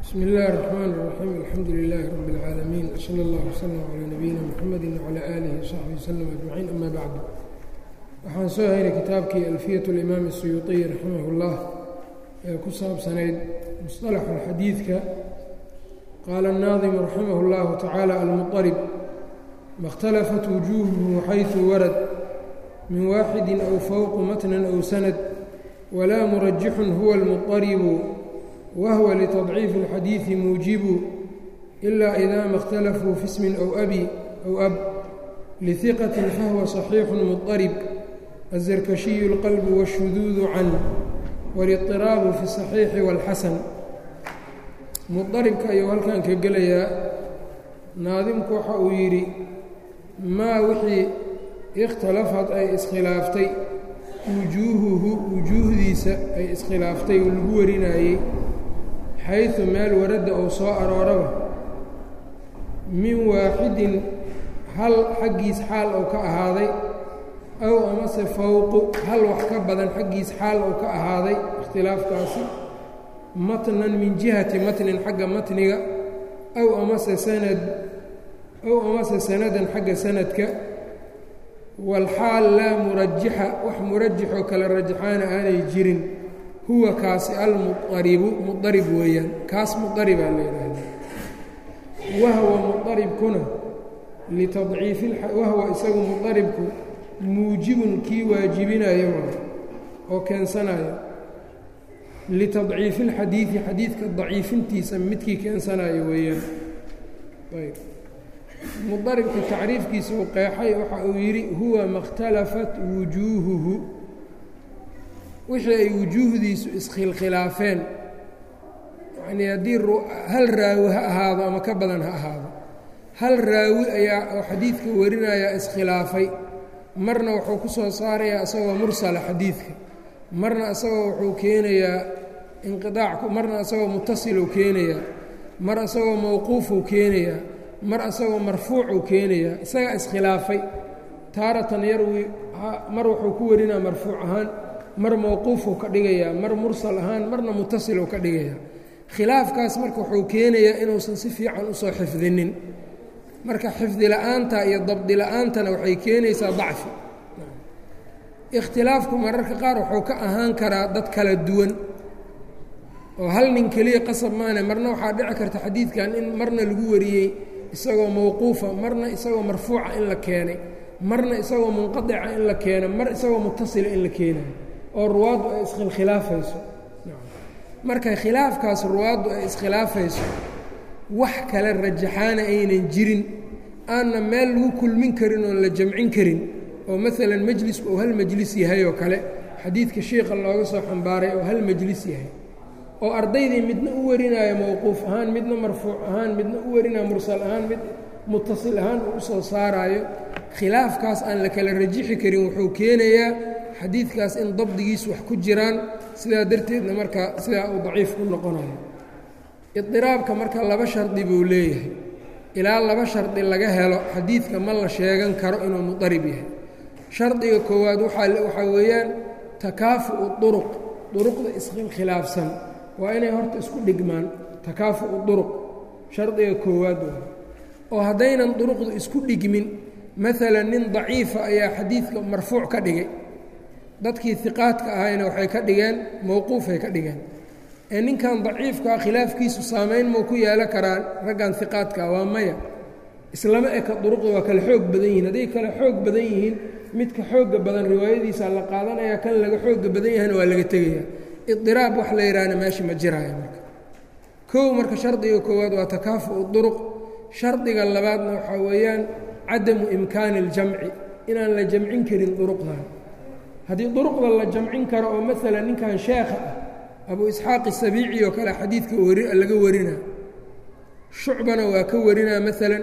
bsmi اllahi الرحmn الرaxيim alxamdu لilaahi rab اlcaalamiin slى اllah wslm calىa nabiyina mxamedi wclى alihi وsaxbi wslm ajmaciin ama bacdu waxaan soo haynay kitaabkii alfiyaة اlimaam الsuyuuطiy raximah اllah ee ku saabsanayd musطalaxu xadiidka qaala الnaadimu raximah اllahu tacaala almuطarib maاkhtalafat wujuuhuhu xayثu warad min waaxidi aw fowqu matnan aw sanad wlaa murajixun huwa اlmuطaribu wahwa litadciifi اlxadiidi muujibu ilaa idaa ma اkhtalafuu fi smin aw abi aw ab lihiqatin fahuwa صaxiixu muطarib azarkashiyu اlqalbu wاshuduudu can wاliطiraabu fi الصaxiixi wاlxasan muطaribka ayuu halkan ka gelayaa naadimku waxa uu yidhi maa wixii ikhtalafad ay iskhilaaftay wujuuhuhu wujuuhdiisa ay iskhilaaftay oo lagu warinayey xaysu meel waradda uu soo arooraba min waaxidin hal xaggiis xaal ou ka ahaaday aw amase fowqu hal wax ka badan xaggiis xaal ou ka ahaaday ikhtilaafkaasi matnan min jihati matnin xagga matniga aw amase sanad aw amase sanadan xagga sanadka walxaal laa murajixa wax murajixoo kale rajaxaana aanay jirin huwa kaasi almuaribu muarib weeyaan kaas muaribaa la yidhaahda wahwa muaribkuna litadciifi wahwa isagu muaribku muujibun kii waajibinayo oo keensanayo litadciifi اlxadiidi xadiidka daciifintiisa midkii keensanayo weeyaan ayb mudaribka tacriifkiisa uu qeexay waxa uu yidhi huwa maاkhtalafat wujuuhuhu wixii ay wujuuhdiisu iskhilkhilaafeen yanii haddii hal raawi ha ahaado ama ka badan ha ahaado hal raawi ayaa oo xadiidka warinayaa iskhilaafay marna wuxuu ku soo saarayaa isagoo mursala xadiidka marna isagoo wuxuu keenayaa inqiaac marna isagoo mutasiluu keenayaa mar isagoo mawquufuu keenayaa mar isagoo marfuucuu keenayaa isagaa iskhilaafay taaratan yarwi mar wuxuu ku warinaa marfuuc ahaan mar mawquufuu ka dhigayaa mar mursal ahaan marna mutasiluu ka dhigayaa khilaafkaas marka wuxuu keenayaa inuusan si fiican usoo xifdinin marka xifdi la-aanta iyo dabdi la-aantana waxay keenaysaa dacfi ikhtilaafku mararka qaar wuxuu ka ahaan karaa dad kala duwan oo hal nin keliya qasab maane marna waxaa dhici karta xadiidkan in marna lagu wariyey isagoo mawquufa marna isagoo marfuuca in la keenay marna isagoo munqadica in la keeno mar isagoo mutasila in la keenayo oo ruwaaddu ay iskhilkhilaafayso marka khilaafkaas ruwaaddu ay iskhilaafayso wax kale rajaxaana aynan jirin aanna meel lagu kulmin karin oon la jamcin karin oo maalan majlisku uu hal majlis yahay oo kale xadiidka shiikha looga soo xambaaray oo hal majlis yahay oo ardaydii midna u warinaayo mowquuf ahaan midna marfuuc ahaan midna u warinaayo mursal ahaan mid mutasil ahaan uu usoo saaraayo khilaafkaas aan la kala rajixi karin wuxuu keenayaa xadiidkaas in dabdigiisu wax ku jiraan sidaa darteedna marka sidaa uu daciif ku noqonayo idiraabka marka laba shardi buu leeyahay ilaa laba shardi laga helo xadiidka ma la sheegan karo inuu mudarib yahay shardiga koowaad waxaa weeyaan takaafu'u duruq duruqda iskhilaafsan waa inay horta isku dhigmaan takaafu'u duruq shardiga koowaad waa oo haddaynan duruqdu isku dhigmin maalan nin daciifa ayaa xadiidka marfuuc ka dhigay dadkii hiqaadka ahayna waxay ka dhigeen mowquufay ka dhigeen ee ninkan daciifkaa khilaafkiisu saamayn mau ku yeelo karaan raggan hiqaadkaa waa maya islama eka duruqda waa kale xoog badan yihiin hadday kale xoog badan yihiin midka xoogga badan riwaayadiisa la qaadanaya kan laga xoogga badan yahayna waa laga tegaya idiraab wax la yidhaahna meesha ma jiraayo marka kow marka shardiga koowaad waa takaafu'u duruq shardiga labaadna waxaa weeyaan cadamu imkaani اljamci inaan la jamcin karin duruqdan haddii duruqda la jamcin karo oo maalan ninkan sheekha ah abu isxaaq isabiici oo kale xadiidka laga warinaa shucbana waa ka warinaa maalan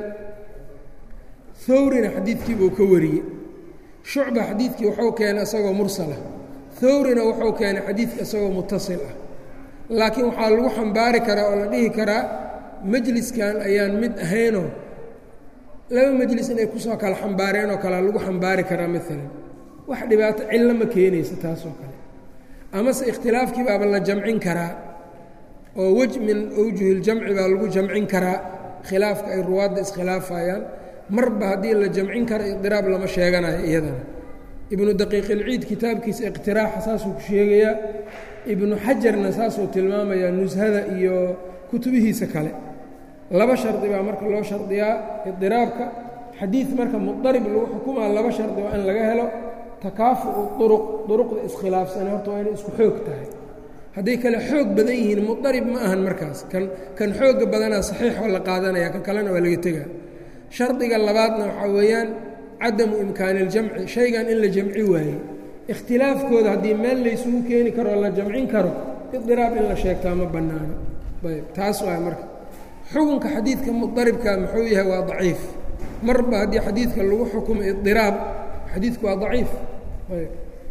hawrina xadiidkiibuu ka wariyey shucba xadiidkii wuxuu keenay isagoo mursala hawrina wuxuu keenay xadiidka isagoo mutasil ah laakiin waxaa lagu xambaari karaa oo la dhihi karaa majliskan ayaan mid ahaynoo laba majlis inay kusoo kala xambaareen oo kalea lagu xambaari karaa maalan wax dhibaato cillo ma keenaysa taasoo kale amase ikhtilaafkii baaba la jamcin karaa oo wej min awjuhi اljamci baa lagu jamcin karaa khilaafka ay ruwaadda iskhilaafayaan marba haddii la jamcin karo iqdiraab lama sheeganayo iyadana ibnu daqiiq ilciid kitaabkiisa iqtiraaxa saasuu ku sheegayaa ibnu xajarna saasuu tilmaamayaa nushada iyo kutubihiisa kale laba shardi baa marka loo shardiyaa iqdiraabka xadiid marka mudarib lagu xukumaa laba shardi waa in laga helo takaafu'u uruq duruqda iskhilaafsane horta waa inay isku xoog tahay hadday kale xoog badan yihiin mudarib ma ahan markaas kan kan xoogga badanaa saxiixoo la qaadanaya kan kalena waa laga tegaa shardiga labaadna waxaa weeyaan cadamu imkaani اljamci shaygan in la jamci waaye ikhtilaafkooda haddii meel laysugu keeni karo oo la jamcin karo idiraab in la sheegtaa ma bannaano ayb taas waa marka xukunka xadiidka mudaribka muxuu yahay waa daciif marba haddii xadiidka lagu xukumo idiraab xadiidku waa daciif ayb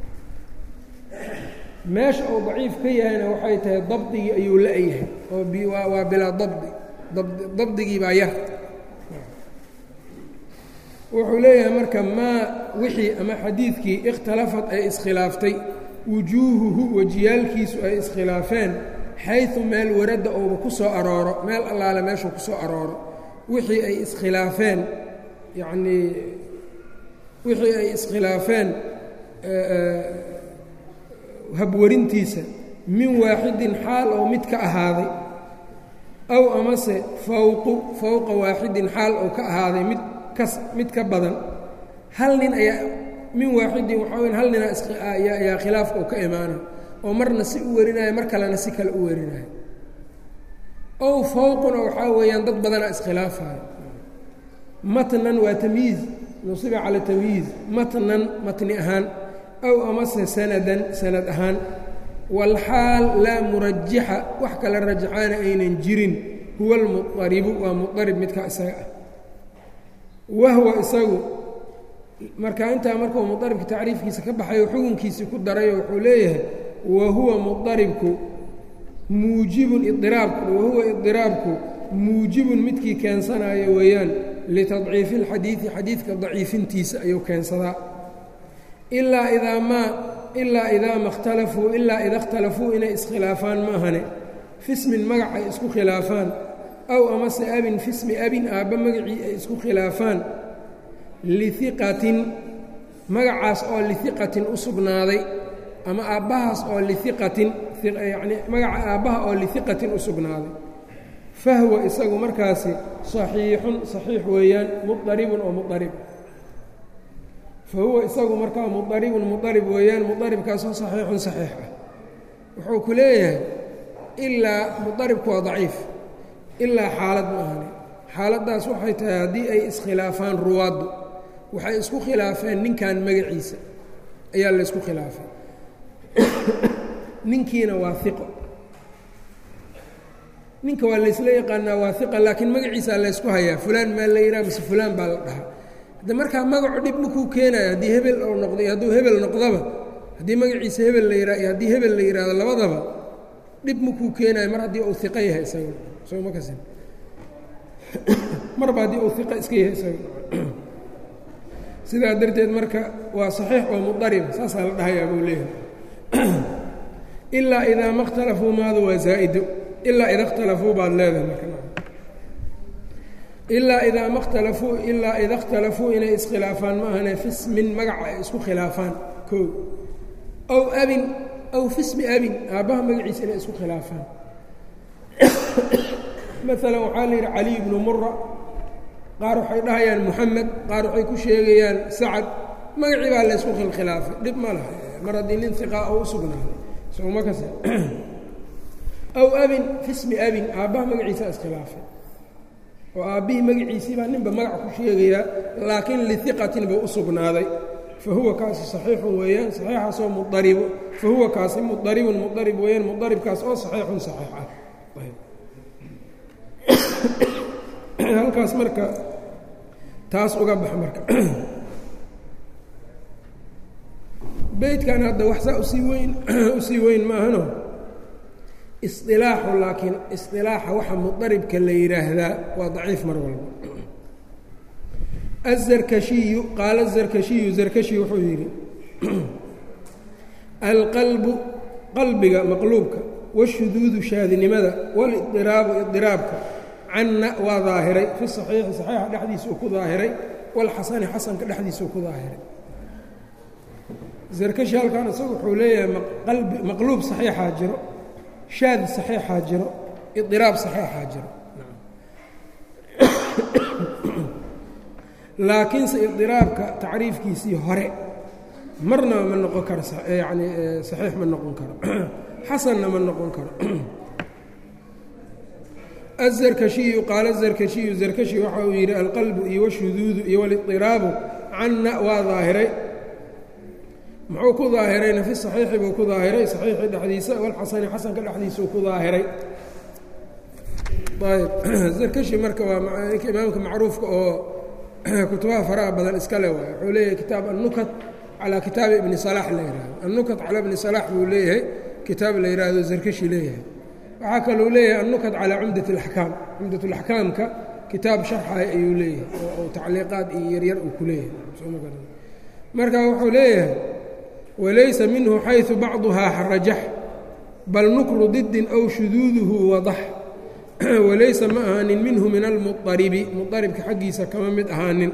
meesha uu daciif ka yahayna waxay tahay dabdigii ayuu la-yahay oo waa bilaa dabdi dabdigii baa yar wuxuu leeyahay marka maa wixii ama xadiidkii ikhtalafad ay iskhilaaftay wujuuhuhu wejiyaalkiisu ay iskhilaafeen xayثu meel waradda ouba ku soo arooro meel allaale meeshuu ku soo arooro wixii ay iskhilaafeen yacnii wixii ay iskhilaafeen habwarintiisa min waaxidin xaal oo mid ka ahaaday aw amase fawqu fowqa waaxidin xaal oo ka ahaaday mid kas mid ka badan hal nin ayaa min waaxidin waxaa weya hal nina ayaa khilaafka oo ka imaana oo marna si u warinaayo mar kalena si kale u warinaayo ow fowquna waxaa weeyaan dad badanaa iskhilaafayo matnan waa tamyiiz nusiba cala tamyiiz matnan matni ahaan aw amase sanadan sanad ahaan walxaal laa murajixa wax kale rajaxaana aynan jirin huwa almuaribu waa muarib midkaa isaga ah wahwa isagu marka intaa markuu muaribka tacriifkiisa ka baxayo xukunkiisii ku darayo wuxuu leeyahay wa huwa muaribku muujibun idiraabku wahuwa idiraabku muujibun midkii keensanayo weeyaan litadciifi اlxadiidi xadiidka daciifintiisa ayuu keensadaa ilaa idaa maa ilaa idaa ma اkhtalafuu ilaa ida اkhtalafuu inay iskhilaafaan ma ahane fismin magac ay isku khilaafaan aw amase abin fismi abin aabba magacii ay isku khilaafaan liiqatin magacaas oo liiqatin u sugnaaday ama aabbahaas oo liiqatin yacnii magaca aabbaha oo liiqatin u sugnaaday fahwa isagu markaasi saxiixun saxiix weeyaan muaribun oo muarib fahuwa isagu markaa muaribun muarib weeyaan muaribkaasoo saxiixun saxiix ah wuxuu ku leeyahay ilaa muaribku waa daciif ilaa xaalad ma ahani xaaladdaas waxay tahay haddii ay iskhilaafaan ruwaaddu waxay isku khilaafeen ninkan magaciisa ayaa la ysku khilaafay ninkiina waa iqo ninka waa laysla yaqaanaa waa iqa laakiin magaciisaa laysku hayaa fulaan maa la yidhaha mise fulaan baa la dhahaa hadde markaa magacu dhib makuu keenayo haddii hebel ou noqdo iyo hadduu hebel noqdaba haddii magaciisa hebel la yidhaha iyo haddii hebel la yidhahdo labadaba dhib makuu keenayo mar haddii uu iqo yahay isaga soo ma kasin marba haddii uu iqo iska yahay isaga sidaa darteed marka waa saxiix oo mudarib saasaa la dhahayaa buu leeyahay ilaa idaa ma اkhtalafuu maadu waa zaa'ido ilaa ida اkhtalafuu baad leedahay marka ilaa idaa ma khtalafuu ilaa ida اkhtalafuu inay iskhilaafaan ma ahane fismin magaca ay isku khilaafaan koo aw abin aw fismi abin aabbaha magaciisa inay isku khilaafaan maalan waxaa la yidhi caliy bnu mura qaar waxay dhahayaan moxamed qaar waxay ku sheegayaan sacad magacii baa laysku khilkhilaafay dhib ma laha mar haddii nin iqaa oo u sugnaaday sooma kase aw abin fismi abin aabbaha magaciisa iskhilaafay oo aabbihii magaciisii baa ninba magac ku sheegayaa laakiin liiqatin buu u sugnaaday fa huwa kaasi saxiixun weeyaan saxiixaasoo muaribo fa huwa kaasi muaribun muarib weeyaan muaribkaas oo saxiixun saxiix ah halkaas marka taas uga bax marka beydkan hadda wax saa usii weyn usii weyn maahano isilaaxu laakiin isilaaxa waxa mudaribka la yidhaahdaa waa daciif mar walba azarkashiyu qaala zarkashiyu zarkashi wuxuu yidhi alqalbu qalbiga maqluubka washuduudu shaadinimada walidiraabu idiraabka canna waa daahiray fi saxiixi saxiixa dhexdiisa uu ku daahiray walxasani xasanka dhexdiisa uu ku daahiray zarkashi halkan isagu wuxuu leeyahay qalbi maqluub saxiixaa jiro shaad saxiixaa jiro idiraab saxiixaa jiro laakiinse idiraabka tacriifkiisii hore marnaba ma noqon karo yani saxiix ma noqon karo xasanna ma noqon karo azarkashiyu qaala zarkashiyu zarkashi waxa uu yidhi alqalbu iyo washuduudu iyo walidiraabu canna waa daahiray muxuu ku daahirayna fi saxiixi buu ku daahiray saxiixi dhexdiisa walxasani xasanka dhexdiisa uu ku daahiray ayb zarkashi marka waa ninka imaamka macruufka oo kutubaha faraha badan iska le waay wuxuu leeyahay kitaab annukat calaa kitaabi ibni salaax la yihahdo annukat calaa ibni salaax buu leeyahay kitaab la yidhaahdo zarkashi leeyahay waxaa kaluu leeyahay annukat calaa cumdat alaxkaam cumdat alaxkaamka kitaab sharxaya ayuu leeyahay oo tacliiqaad iyo yaryar uu ku leeyahay marka wuxuu leeyahay walaysa minhu xayثu bacduhaa rajax bal nukru didin aw shuduuduhu wadax walaysa ma ahaanin minhu min almuaribi muaribka xaggiisa kama mid ahaanin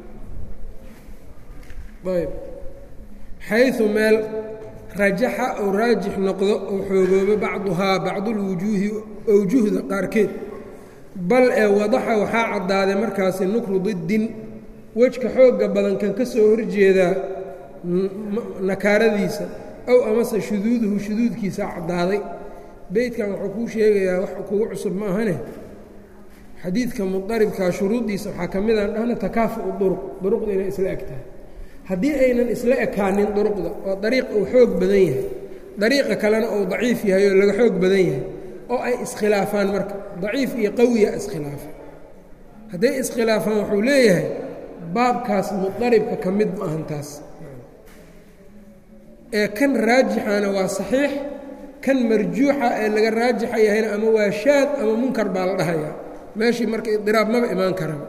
ayb xayثu meel rajaxa ou raajix noqdo ou xoogoobo bacduhaa bacdulwujuuhi awjuhda qaarkeed bal ee wadaxa waxaa caddaaday markaasi nukru didin wejka xoogga badan kan ka soo horjeedaa nakaaradiisa ow amase shuduuduhu shuduudkiisa caddaaday beydkan wuxuu kuu sheegayaa wax kugu cusub ma ahane xadiidka mudaribkaa shuruuddiisa waxaa ka mid aan dhahna takaafu'u duruq duruqda inay isla eg tahay haddii aynan isla ekaanin duruqda oo dariiq uu xoog badan yahay dariiqa kalena uu daciif yahay oo laga xoog badan yahay oo ay iskhilaafaan marka daciif iyo qawiya iskhilaafa hadday iskhilaafaan wuxuu leeyahay baabkaas mudaribka ka mid ma ahan taas ee kan raajixana waa saxiix kan marjuuxa ee laga raajixa yahayna ama waa shaad ama munkar baa la dhahayaa meeshii marka idiraab maba imaan karaba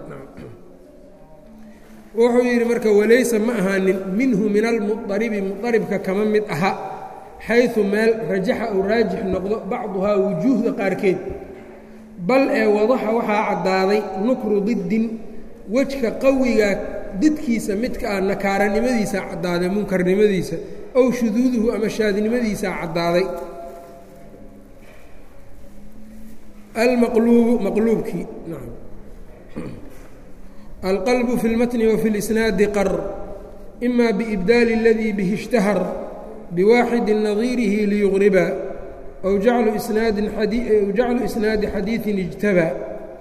wuxuu yidhi marka walaysa ma ahaanin minhu min almuaribi muaribka kama mid aha xayثu meel rajaxa uu raajix noqdo bacduhaa wujuuhda qaarkeed bal ee wadaxa waxaa caddaaday nukru didin wejka qawiga didkiisa midka ah nakaaranimadiisa caddaaday munkarnimadiisa ow shuduuduhu ama shaadnimadiisaa caddaaday almaqluubu maqluubkii alqalbu fi اlmatni wafi اlisnaadi qar ima biibdaali اladii bihi اshtahar biwaaxidi nadiirihi liyugriba aw jaclu isnaadi xadiiثin اjtabaa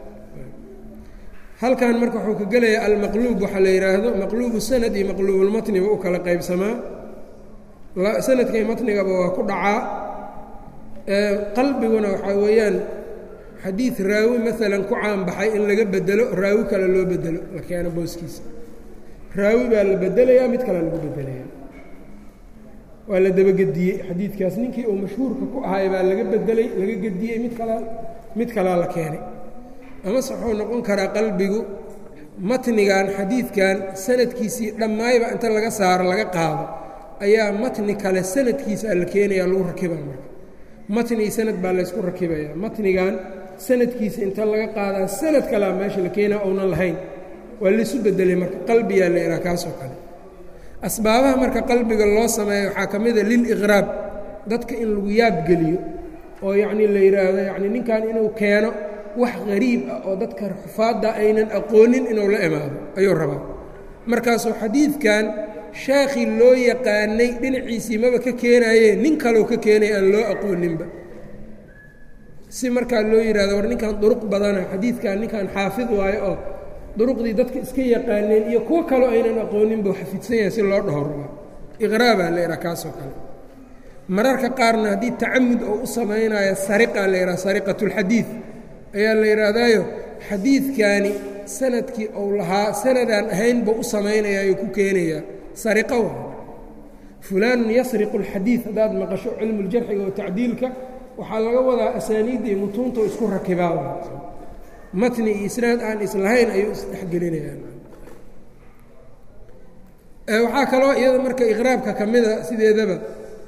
halkan marka wuxuu ka gelayaa almaqluub waxaa la yidhaahdo maqluubu sanad iyo maqluubulmatniba u kala qaybsamaa sanadka iyo matnigaba waa ku dhacaa qalbiguna waxaa weeyaan xadiid raawi maalan ku caanbaxay in laga bedelo raawi kale loo bedelo la keeno booskiisa raawi baa la bedelayaa mid kale lagu bedelayaa waa la dabagediyey xadiidkaas ninkii uu mashhuurka ku ahay baa laga bedelay laga gediyey mid kalaa mid kalaa la keenay amase wuxuu noqon karaa qalbigu matnigan xadiidkan sanadkiisii dhammaayba inta laga saaro laga qaado ayaa matni kale sanadkiisa la keenaya lagu rakibaa marka matni sanad baa laysku rakibaya matnigan sanadkiisa inta laga qaadaa sanad kalea meesha la keenaa ounan lahayn waa laysu bedelay marka qalbiyaa la ihaa kaasoo kale asbaabaha marka qalbiga loo sameeya waxaa ka mida liliqraab dadka in lagu yaabgeliyo oo yacnii la yidhaahdo yacnii ninkan inuu keeno wax qariib ah oo dadka xufaadda aynan aqoonin inuu la imaado ayuu rabaa markaasuu xadiidkan sheekhii loo yaqaanay dhinaciisii maba ka keenaayee nin kaleu ka keenaya aan loo aqooninba si markaa loo yidhahdo war ninkan duruq badana xadiidkan ninkan xaafid waayo oo duruqdii dadka iska yaqaaneen iyo kuwo kaloo aynan aqoonin buu xafidsan yahay si loo dhaho rabaa iqraabaa la yidhaha kaasoo kale mararka qaarna haddii tacamud oo u samaynayo sariqa la yidhaha sariqatulxadiid ayaa la yidhaahdaayo xadiidkani sanadkii ou lahaa sanadaan ahayn buu u samaynaya ayuu ku keenayaa sariqo wa fulaanun yasriqu alxadiid haddaad maqasho cilmuljarxiga oo tacdiilka waxaa laga wadaa asaaniidda iyo mutuunta isku rakibaa matni iyo isnaad aan islahayn ayuu isdhexgelinayaan waxaa kaloo iyada marka iqraabka ka mida sideedaba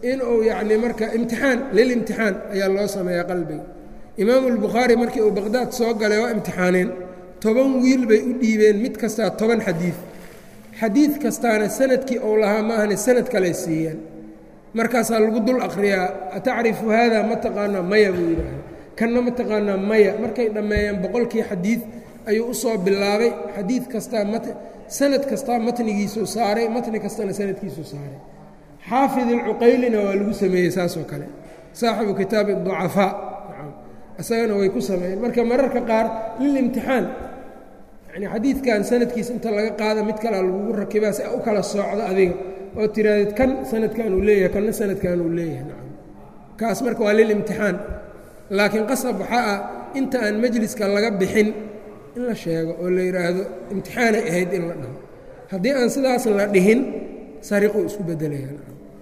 inuu yacni marka imtixaan lilimtixaan ayaa loo sameeyaa qalbiga imaamu albukhaari markii uu baqhdaad soo galay waa imtixaaneen toban wiil bay u dhiibeen mid kastaa toban xadiid xadiid kastaana sanadkii ou lahaa maahane sanad kale siiyeen markaasaa lagu dul akhriyaa atacrifu haada ma taqaanaa maya buu yidhaahda kanna ma taqaanaa maya markay dhammeeyeen boqolkii xadiid ayuu u soo bilaabay xadiid kastaa mat sanad kastaa matnigiisuu saaray matni kastana sanadkiisuu saaray xaafid ilcuqaylina waa lagu sameeyey saasoo kale saaxibu kitaabi ducafaa isagana way ku sameeyeen marka mararka qaar lilimtixaan yani xadiidkan sanadkiisa inta laga qaada mid kalea lagugu rakibaa si u kala soocdo adiga oo tiraahdeed kan sanadkan uu leeyahay kanna sanadkan uu leeyahay nacam kaas marka waa lilimtixaan laakiin qasab waxaa ah inta aan majliska laga bixin in la sheego oo la yidhaahdo imtixaanay ahayd in la dhaho haddii aan sidaas la dhihin sariquu isku bedelayaa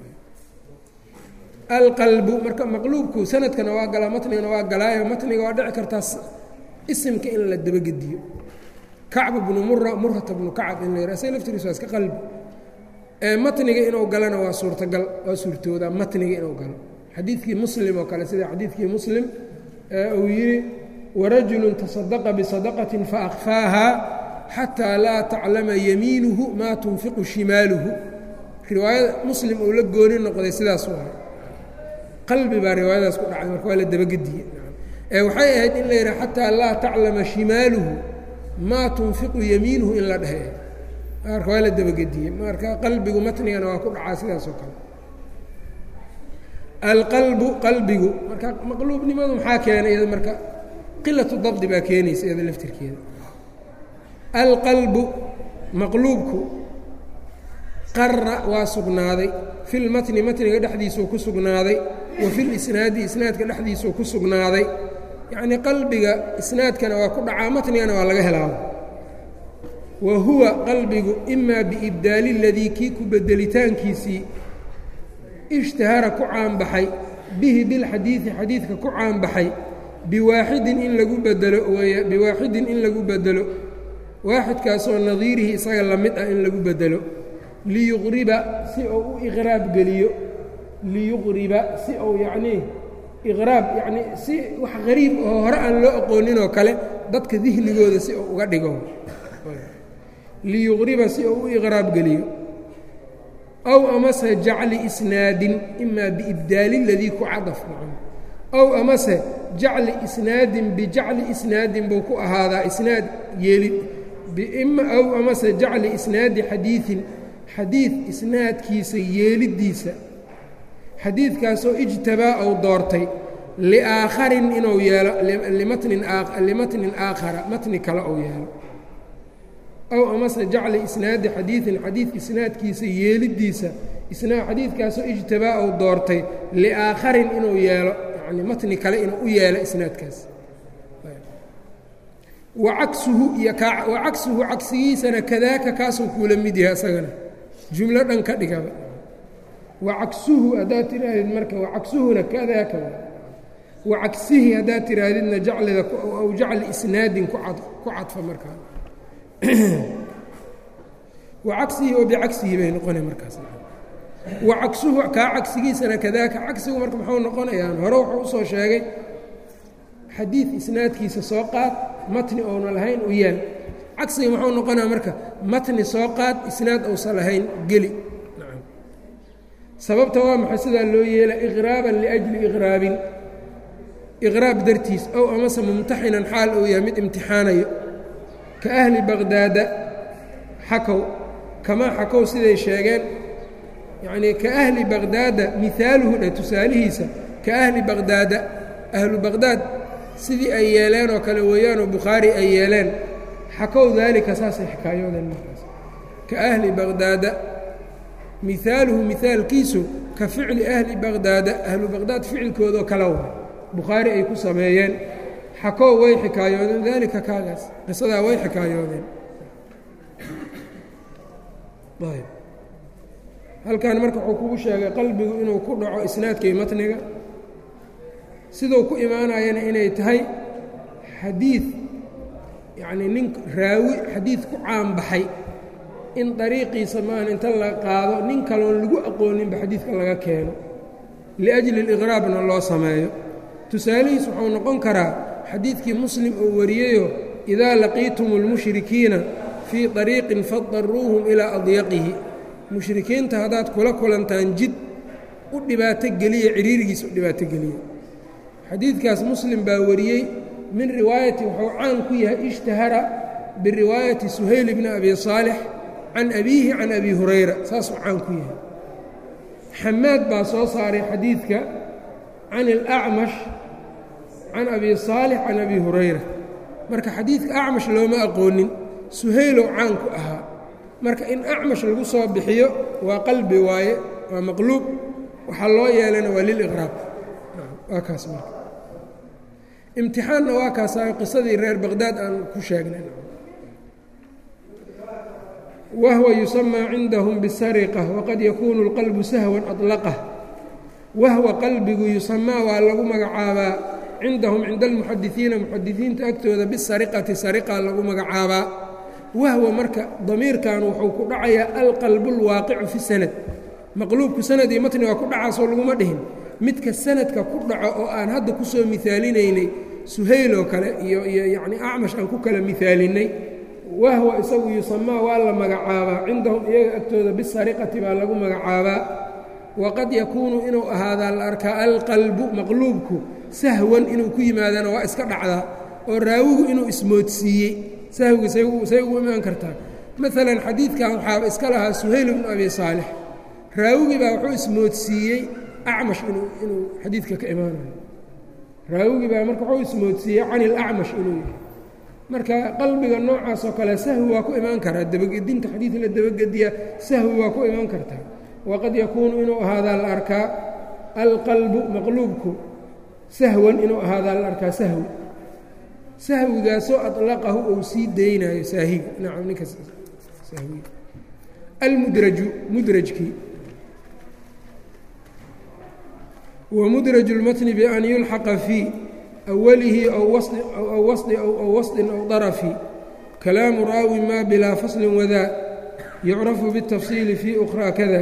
alqalbu marka maqluubku sanadkana waa galaa matnigana waa galaayo matniga waa dhici kartaa isimka in la dabagediyo kacb bnu mura murata bnu kacab in la yidhah say laftigiis waa iska qalbi matniga inuu galana waa suurtagal waa suurtoodaa matniga inuu galo xadiidkii muslim oo kale sida xadiidkii muslim uu yidhi warajulu tasadaqa bisadaqatin faakfaaha xataa laa taclama yamiinuhu maa tunfiqu shimaaluhu riwaayada muslim uu la gooni noqday sidaas u ahay qalbi baa riwaayadaas ku dhacay marka waa la dabagediye ee waxay ahayd in la yidhaha xataa laa taclama shimaaluhu maa tunfiqu yamiinuhu in la dhehe marka waa la dabagediyey marka qalbigu matnigana waa ku dhacaa sidaas oo kale alqalbu qalbigu marka maqluubnimadu maxaa keenay iyada marka qilatu dabdi baa keenaysa iyada laftirkeeda alqalbu maqluubku qara waa sugnaaday fi lmatni matniga dhexdiisuu ku sugnaaday wa fi lisnaadi isnaadka dhexdiisuu ku sugnaaday yacnii qalbiga isnaadkana waa ku dhacaa matnigana waa laga helaaba wa huwa qalbigu imaa biibdaali ladii kii ku bedelitaankiisii ishtahara ku caanbaxay bihi bilxadiidi xadiidka ku caanbaxay biwaaxidin in lagu bedelo weya biwaaxidin in lagu bedelo waaxidkaasoo nadiirihi isaga la mid ah in lagu bedelo liyuqriba si uu u iqraab geliyo liyuqriba si uu yacnii iqraab yacnii si wax qariib oo hore aan loo aqooninoo kale dadka dihnigooda si uu uga dhigo liyuqriba si uu u iqraab geliyo aw amase jacli isnaadin imaa biibdaali ladii ku cadaf macam aw amase jacli isnaadin bijacli isnaadin buu ku ahaadaa isnaad yeelid aw amase jacli isnaadi xadiiin xadiid isnaadkiisa yeeliddiisa xadiidkaasoo ijtabaa ou doortay liaakharin inuu yeelo limatnin limatnin aakhara matni kale ou yeelo aw amase jacli isnaadi xadiidin xadiid isnaadkiisa yeeliddiisa isnaad xadiidkaasoo ijtabaa ou doortay liaakharin inuu yeelo yacni matni kale inuu u yeelo isnaadkaas wacagsuhu iyo wacagsuhu cagsigiisana kadaaka kaasuu kuula mid yahay isagana jumlo dhan ka dhigaba wacagsuhu haddaad tidhaahdid marka wacagsuhuna kadaaka wacagsihi haddaad tidhaahdidna jaclida aw jacli isnaadin ku cadfa markaa wacagsihi oo bicagsihi bay noqona markaas wacagsuhu kaa cagsigiisana kadaaka cagsigu marka muxuu noqonayaan hore wuxuu usoo sheegay xadiid isnaadkiisa soo qaad matni ouna lahayn u yaal cagsiga muxuu noqonaa marka matni soo qaad isnaad ousan lahayn geli sababta waa maxay sidaa loo yeela iqraaban liajli iqraabin iqraab dartiis ow amase mumtaxinan xaal uu yahay mid imtixaanayo ka ahli baqdaada xakow kamaa xakow siday sheegeen yacnii ka ahli baqdaada mihaaluhu dhe tusaalihiisa ka ahli baqdaada ahlu baqdaad sidii ay yeeleen oo kale weeyaanoo bukhaari ay yeeleen xakow daalika saasay xikaayoodeen markaas ka ahli baqdaada mihaaluhu mihaalkiisu ka ficli ahli baqdaada ahlu baqdaad ficilkoodoo kale wa bukhaari ay ku sameeyeen xakow way xikaayoodeen daalika kaagaas qisadaa way xikaayoodeen halkan marka wuxuu kugu sheegay qalbigu inuu ku dhaco isnaadka iyo matniga siduu ku imaanayana inay tahay xadiid yacnii nin raawi xadiid ku caanbaxay in dariiqiisa maahan inta la qaado nin kaloon lagu aqooninba xadiidka laga keeno liajli اliqraabna loo sameeyo tusaalihiis wuxuu noqon karaa xadiidkii muslim oo wariyeyo idaa laqiitum اlmushrikiina fii طariiqin fadaruuhum ilaa adyaqihi mushrikiinta haddaad kula kulantaan jid u dhibaato geliya ciriirigiis u dhibaato geliya xadiidkaas muslim baa wariyey min riwaayati wuxuu caan ku yahay ishtahara biriwaayati suhayl bni abi saalix can abiihi can abi hurayra saasuu caan ku yahay xamaad baa soo saaray xadiidka can اlacmash can abi saalix can abi hurayra marka xadiidka acmash looma aqoonin suhaylow caan ku ahaa marka in acmash lagu soo bixiyo waa qalbi waaye waa maqluub waxaa loo yeelana waa liliqraab waa kaas marka imtixaanna waa kaasaa qisadii reer baqdaad aan ku sheegnay wahwa yusamaa cindahum bisariqa waqad yakuunu اlqalbu sahwan aطlaqah wahwa qalbigu yusamaa waa lagu magacaabaa cindahum cinda almuxadisiina muxadisiinta agtooda bisariqati sariqa lagu magacaabaa wahwa marka damiirkan wuxuu ku dhacayaa alqalbu اlwaaqicu fi sanad maqluubku sanad iyo matni waa ku dhacaasoo laguma dhihin midka sanadka ku dhaco oo aan hadda ku soo miaalinaynay suhayl oo kale iyo iyo yacni acmash aan ku kala miaalinnay wahwa isagu yusamaa waa la magacaabaa cindahum iyaga agtooda bisariqati baa lagu magacaabaa waqad yakuunu inuu ahaadaa la arkaa alqalbu maqluubku sahwan inuu ku yimaadana waa iska dhacdaa oo raawigu inuu ismoodsiiyey sahwiga say ugu imaan kartaa maalan xadiidkan waxaaba iska lahaa suhayl bnu abi saalix raawigii baa wuxuu ismoodsiiyey acmash inuu inuu xadiidka ka imaanayo raawigii baa marka wuxuu ismoodsiiyey can ilacmash inuu yahay marka qalbiga noocaas oo kale sahwi waa ku imaan karaa dabagedinta xadiid la dabagediya sahwi waa ku imaan kartaa waqad yakuunu inuu ahaadaa la arkaa alqalbu maqluubku sahwan inuu ahaadaa la arkaa sahwi sahwigaasoo aطlaqahu ou sii daynayo saahiga nacam ninka sahwiga almudraju mudrajkii wmudraj اlmatni ban yulxaqa fii awalihi aw wasطi aw wasطin aw darafi kalaamu raawi ma bilaa fasli wadaa yucrafu bالtafsiili fii ukraa kada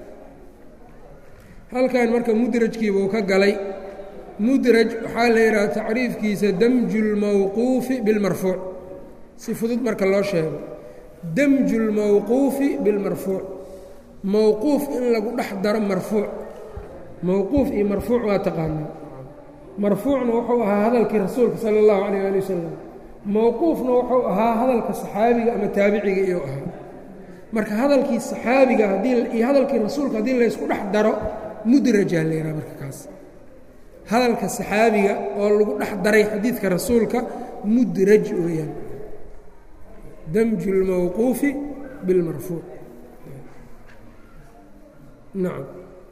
halkan marka mudrajkiibuu ka galay mudraj waxaa la yidhaha tacriifkiisa damju اlmawquufi biاlmarfuuc si fudud marka loo sheego damju اlmawquufi biاlmarfuuc mowquuf in lagu dhex daro marfuuc mowquuf iyo marfuuc waa taqaanaa marfuucna wuxuu ahaa hadalkii rasuulka sala اllahu calayh ali wasalam mowquufna wuxuu ahaa hadalka saxaabiga ama taabiciga iyuu ahaa marka hadalkii saxaabiga haddii iyo hadalkii rasuulka haddii laysku dhex daro mudrajaa la yidhaha marka kaas hadalka saxaabiga oo lagu dhex daray xadiidka rasuulka mudraj weeyaan damju اlmowquufi biاlmarfuuc nacam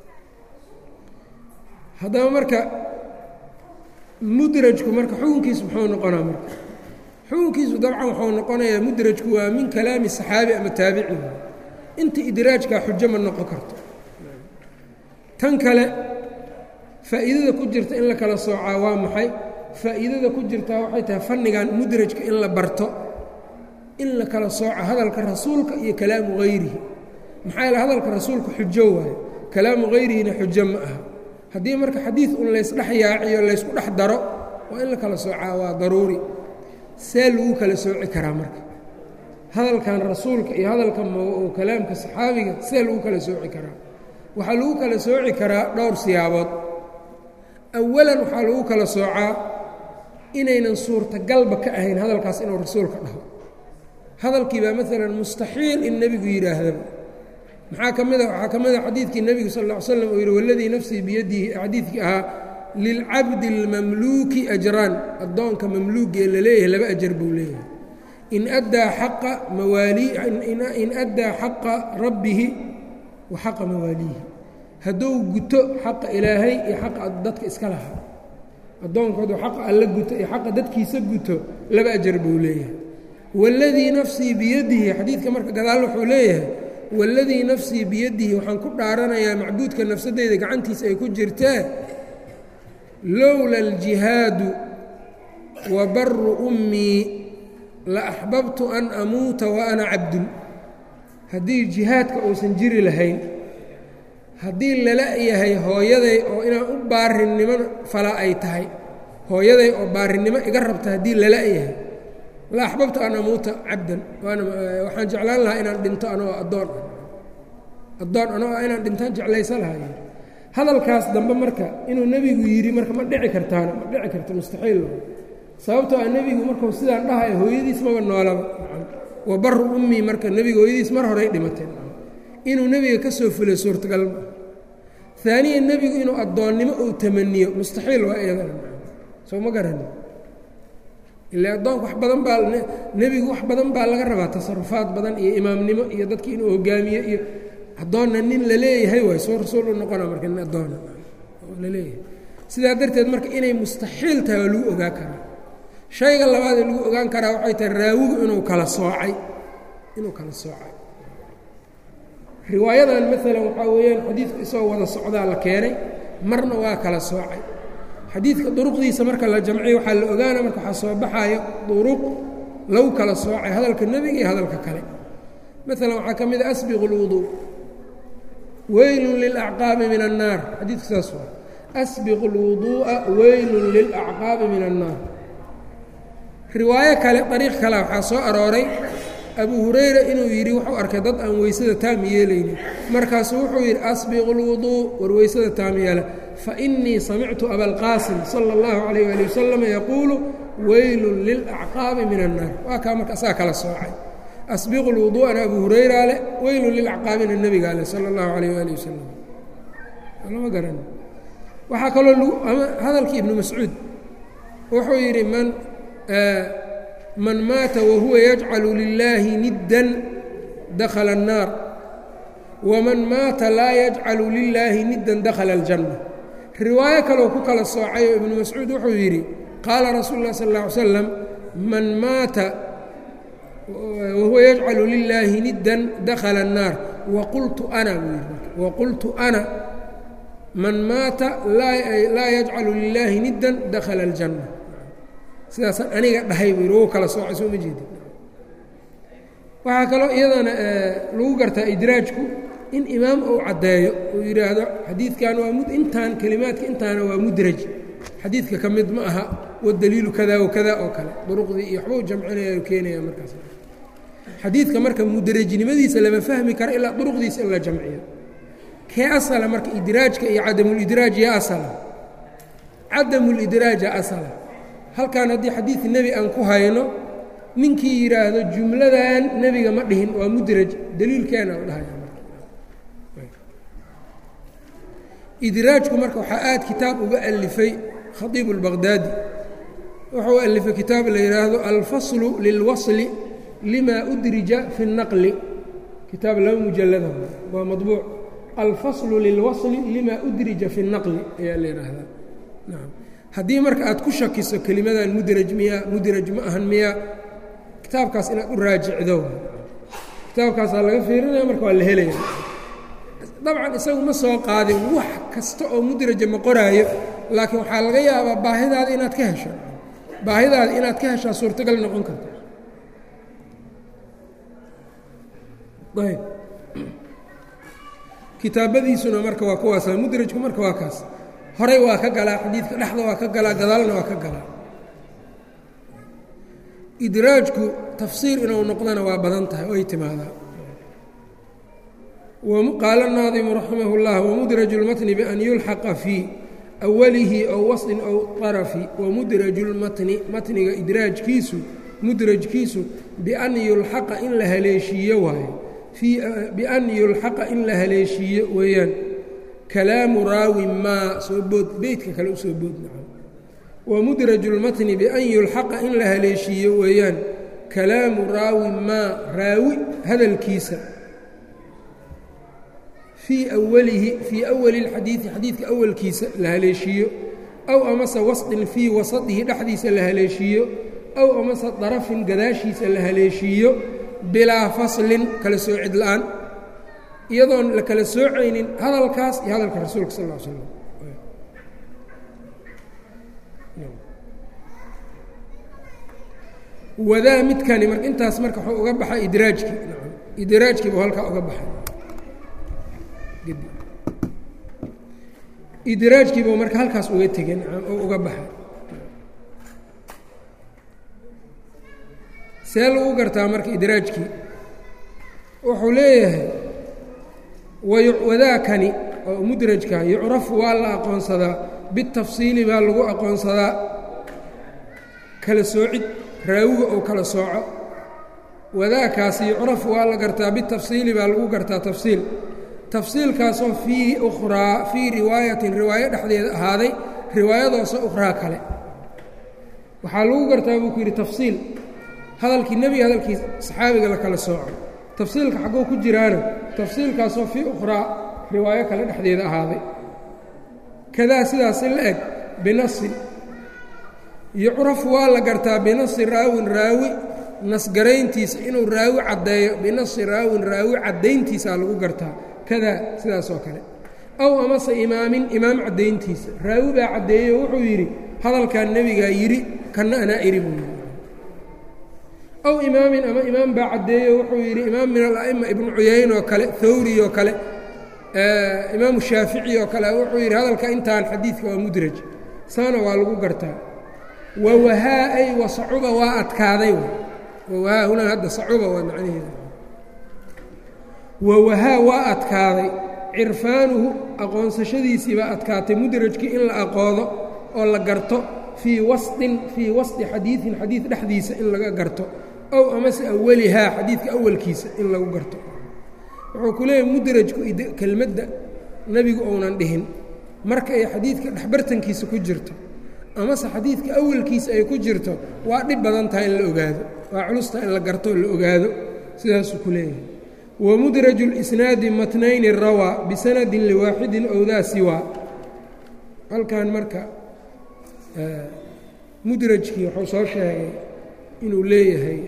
haddaba marka mudrajku marka xukunkiisu muxuu noqonaa marka xukunkiisu dabcan wuxuu noqonayaa mudrajku waa min kalaami saxaabi ama taabici inta idraajkaa xujo ma noqon karto tan kale faa'iidada ku jirta in la kala soocaa waa maxay faa'iidada ku jirtaa waxay tahay fannigan mudrajka in la barto in la kala sooco hadalka rasuulka iyo kalaamu hayrihi maxaa yaele hadalka rasuulka xujo waayo kalaamu hayrihina xujo ma aha haddii marka xadiid un laysdhex yaaciyo laysku dhex daro waa in la kala soocaa waa daruuri see lagu kala sooci karaa marka hadalkan rasuulka iyo hadalka kalaamka saxaabiga see lagu kala sooci karaa waxaa lagu kala sooci karaa dhowr siyaabood awalan waxaa lagu kala soocaa inaynan suurtagalba ka ahayn hadalkaas inuu rasuulka dhaho hadalkii baa maalan mustaxiil in nebigu yidhaahdaba maxaa ka mid a waxaa ka mid a xadiidkii nebigu sal ll ly slam uu yidhi waladii nafsii biyadihi xadiidkii ahaa lilcabdi اlmamluuki ajraan addoonka mamluugee la leeyahay laba ajar buu leeyahay in addaa xaqa mawaalii in addaa xaqa rabbihi wa xaqa mawaaliihi hadduu guto xaqa ilaahay iyo xaqa dadka iska lahaa addoonku hadduu xaqa alla guto iyo xaqa dadkiisa guto laba ajar buu leeyahay waladii nafsii biyadihi xadiidka marka gadaal wuxuu leeyahay waladii nafsii biyadihi waxaan ku dhaaranayaa macbuudka nafsadeyda gacantiisa ay ku jirtee lowla aljihaadu wa baru ummii la axbabtu an amuuta wa ana cabdun haddii jihaadka uusan jiri lahayn haddii lala yahay hooyaday oo inaan u baarinimo fala ay tahay hooyaday oo baarinimo iga rabta haddii lala yahay la axbabtu an amuuta cabdan waana waxaan jeclaan lahaa inaan dhinto anoo addoon ah addoon anoo ah inaan dhintaan jeclaysa lahaa hadalkaas dambe marka inuu nebigu yidhi marka ma dhici kartaana ma dhici karta mustaxiil sababtoo ah nebigu markuu sidaan dhahayo hooyadiis maba noolaba wa baru ummii marka nebiga hooyadiis mar horey dhimateen inuu nebiga ka soo fulay suurtagal ma aaniya nebigu inuu addoonnimo uu tamaniyo mustaxiil waa iyadana soo ma garani ila addoonka wax badan baa nebigu wax badan baa laga rabaa tasarufaad badan iyo imaamnimo iyo dadki inuu hogaamiyo iyo addoonna nin la leeyahay waay soo rasuul u noqona marka nin addoona laleeyahay sidaa darteed marka inay mustaxiil tahay waa lagu ogaa karaa shayga labaadee lagu ogaan karaa waxay tahay raawigu inuu kala soocay inuu kala soocay riwaayadan maalan waxaa weeyaan xadiidku isagoo wada socdaa la keenay marna waa kala soocay xadiidka duruqdiisa marka la jamciyo waxaa la ogaana marka waxaa soo baxayo duruq lagu kala soocay hadalka nebiga iyo hadalka kale maalan waxaa ka mid a asbiqu اlwuduu weylun lilacqaabi min annaar xadiidku saas waa asbiqu اlwuduu'a weylun lilacqaabi min annaar riwaayo kale dariiq kale waxaa soo arooray abu hurayra inuu yidhi wuxuu arkay dad aan weysada taam yeelaynin markaasuu wuxuu yidhi asbiqu اlwuduu war weysada taam yeela fainii samictu abalqaasim sala اllahu calayh ali wasalam yaquulu weylun lilacqaabi min annaar waa kaa marka asaa kala soocay asbiqu lwuduu'ana abu hurayra leh weylun lilacqaabina nebigaa leh sala اllahu calayh ali wasalam lama garan waxaa kaloo lagu ama hadalkii ibnu mascuud wuxuu yidhi man man maata wahuwa yajcalu lilaahi niddan dakhala الnaar waman maata laa yajcalu lilaahi niddan dakhala اljanna riwaayo kaloo ku kala soocayoo ibnu mascuud wuxuu yidhi qaala rasuulu lah sal ا ly slam man maata wahuwa yajcalu lilaahi niddan dakhala الnaar waqultu ana buu yidhi waqultu ana man maata laa yajcalu lilaahi niddan dakhala اljanna sidaasaan aniga dhahay buu yidhi wou kala soocay soo ma jeedi waxaa kaloo iyadana lagu gartaa idraajku in imaam uu caddeeyo uu yidhaahdo xadiidkan waa mud intaan kelimaadka intaana waa mudraj xadiidka ka mid ma aha wadaliilu kada wa kada oo kale duruqdii iyo waxbuu jamcinaya u keenaya markaas xadiidka marka mudrajnimadiisa lama fahmi karo ilaa duruqdiisa in la jamciyo kee asala marka idraajka iyo cadamulidraaj yaa asala cadamulidraaja asala halkan haddii xadiid nebi aan ku hayno ninkii yidhaahdo jumladan nebiga ma dhihin waa mudraj daliilkeena u dhahaya idraajku marka waxaa aad kitaab uga alifay khaiibu اlbaqdaadi wuxuu alifay kitaab la yidhaahdo alfaslu lilwasli lima udrija fi الnaqli kitaab laba mujalada waa maطbuuc alfaslu lilwasli lima udrija fi الnaqli ayaa la yidhaahdaa naam haddii marka aad ku shakiso kelimadan mudraj miya mudraj ma ahan miya kitaabkaas inaad u raajicdo kitaabkaasaa laga fiirinaya marka waa la helaya dabcan isagu ma soo qaadin wax kasta oo mudraja ma qoraayo laakiin waxaa laga yaabaa baahidaada inaad ka hesho baahidaada inaad ka heshaa suurtagal noqon karta ayb kitaabadiisuna marka waa kuwaasa mudrajku marka waa kaas horey waa ka galaa xadiidka dhexda waa ka galaa gadaalna waa ka galaa idraajku tafsiir inuu noqdana waa badan tahay oy timaadaa qaala الnaadimu raximah اllah wamudraju اlmatni bian yulxaqa fii awalihi ow waslin ow طarafi wamudraju اlmatni matniga idraajkiisu mudrajkiisu bian yulxaqa in la haleeshiiyo waayo bian yulxaqa in la haleeshiiyo weeyaan kalaamu raawi maa soo bood beytka kale usoo bood naca wamudraju اlmatni bian yulxaqa in la haleeshiiyo weeyaan kalaamu raawi maa raawi hadalkiisa fii awalihi fii awali اlxadiidi xadiidka awalkiisa la haleeshiiyo aw amase wasdin fii wasadihi dhexdiisa la haleeshiiyo aw amase darafin gadaashiisa la haleeshiiyo bilaa faslin kala soocid la-aan iyadoon la kala soocaynin hadalkaas iyo hadalka rasuulka sal ا slam wadaa midkani mar intaas marka wuxuu uga baxay idraajkii idraajkii buu halkaa uga baxay idraajkiiba marka halkaas uga tegeen oo uga baxay see lagu gartaa marka idraajkii wuxuu leeyahay wadaakani oo mudrajka yucrafu waa la aqoonsadaa bitafsiili baa lagu aqoonsadaa kala soocid raawiga oo kala sooco wadaakaasi yucrafu waa la gartaa bitafsiili baa lagu gartaa tafsiil tafsiilkaasoo fii ukhraa fii riwaayatin riwaayo dhexdeeda ahaaday riwaayadaasoo ukhraa kale waxaa lagu gartaa buu ku yidhi tafsiil hadalkii nebiga hadalkii saxaabiga la kala sooco tafsiilka xaggoo ku jiraana tafsiilkaasoo fii ukhraa riwaayo kale dhexdeeda ahaaday kadaa sidaasi la eg binasin yucrafu waa la gartaa binasi raawin raawi nasgarayntiisa inuu raawi caddeeyo binasi raawin raawi caddayntiisaa lagu gartaa kadaa sidaas oo kale aw amase imaamin imaam caddayntiisa raawi baa caddeeyo wuxuu yidhi hadalkan nebigaa yidhi kanna anaa iri buu yidhi aw imaamin ama imaam baa caddeeyo wuxuu yidhi imaam min ala'ima ibnu cuyayn oo kale thawri oo kale imaamu shaafici oo kale wuxuu yidhi hadalka intaan xadiidka waa mudraj saana waa lagu gartaa wawahaa ay wasacuba waa adkaaday wawahaa hunaa hadda sacuba waa macnaheeda wawahaa waa adkaaday cirfaanuhu aqoonsashadiisii baa adkaatay mudrajkii in la aqoodo oo la garto fii wasطin fii wasطi xadiiثin xadiid dhexdiisa in laga garto ow amase awalihaa xadiidka awalkiisa in lagu garto wuxuu ku leeyahay mudrajku kelmadda nebigu ounan dhihin marka ay xadiidka dhexbartankiisa ku jirto amase xadiidka awalkiisa ay ku jirto waa dhib badan tahay in la ogaado waa culusta in la garto la ogaado sidaasuu ku leeyahay wamudraju اlisnaadi matnayni rawaa bisanadin liwaaxidin ow daa siwaa halkan marka mudrajkii wuxuu soo sheegay inuu leeyahay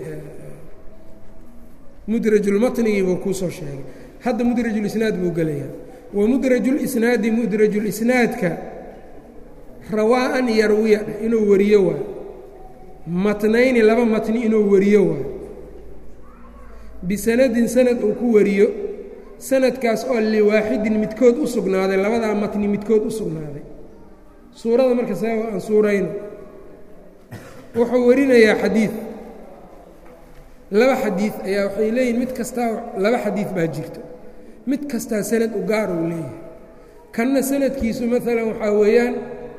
mudrajulmatnigii buu kuu soo sheegay hadda mudrajulisnaad buu gelayaa wamudrajulisnaadi mudrajulisnaadka rawaa an yarwiya inuu wariyo waay matnayni laba matni inuu wariyo waay bisanadin sanad uu ku wariyo sanadkaas oo liwaaxidin midkood u sugnaaday labadaa matni midkood u sugnaaday suurada marka saa aan suurayno wuxuu warinayaa xadiid laba xadiid ayaa waxay leeyihin mid kastaa laba xadiid baa jirto mid kastaa sanad u gaar uu leeyahay kanna sanadkiisu maalan waxaa weeyaan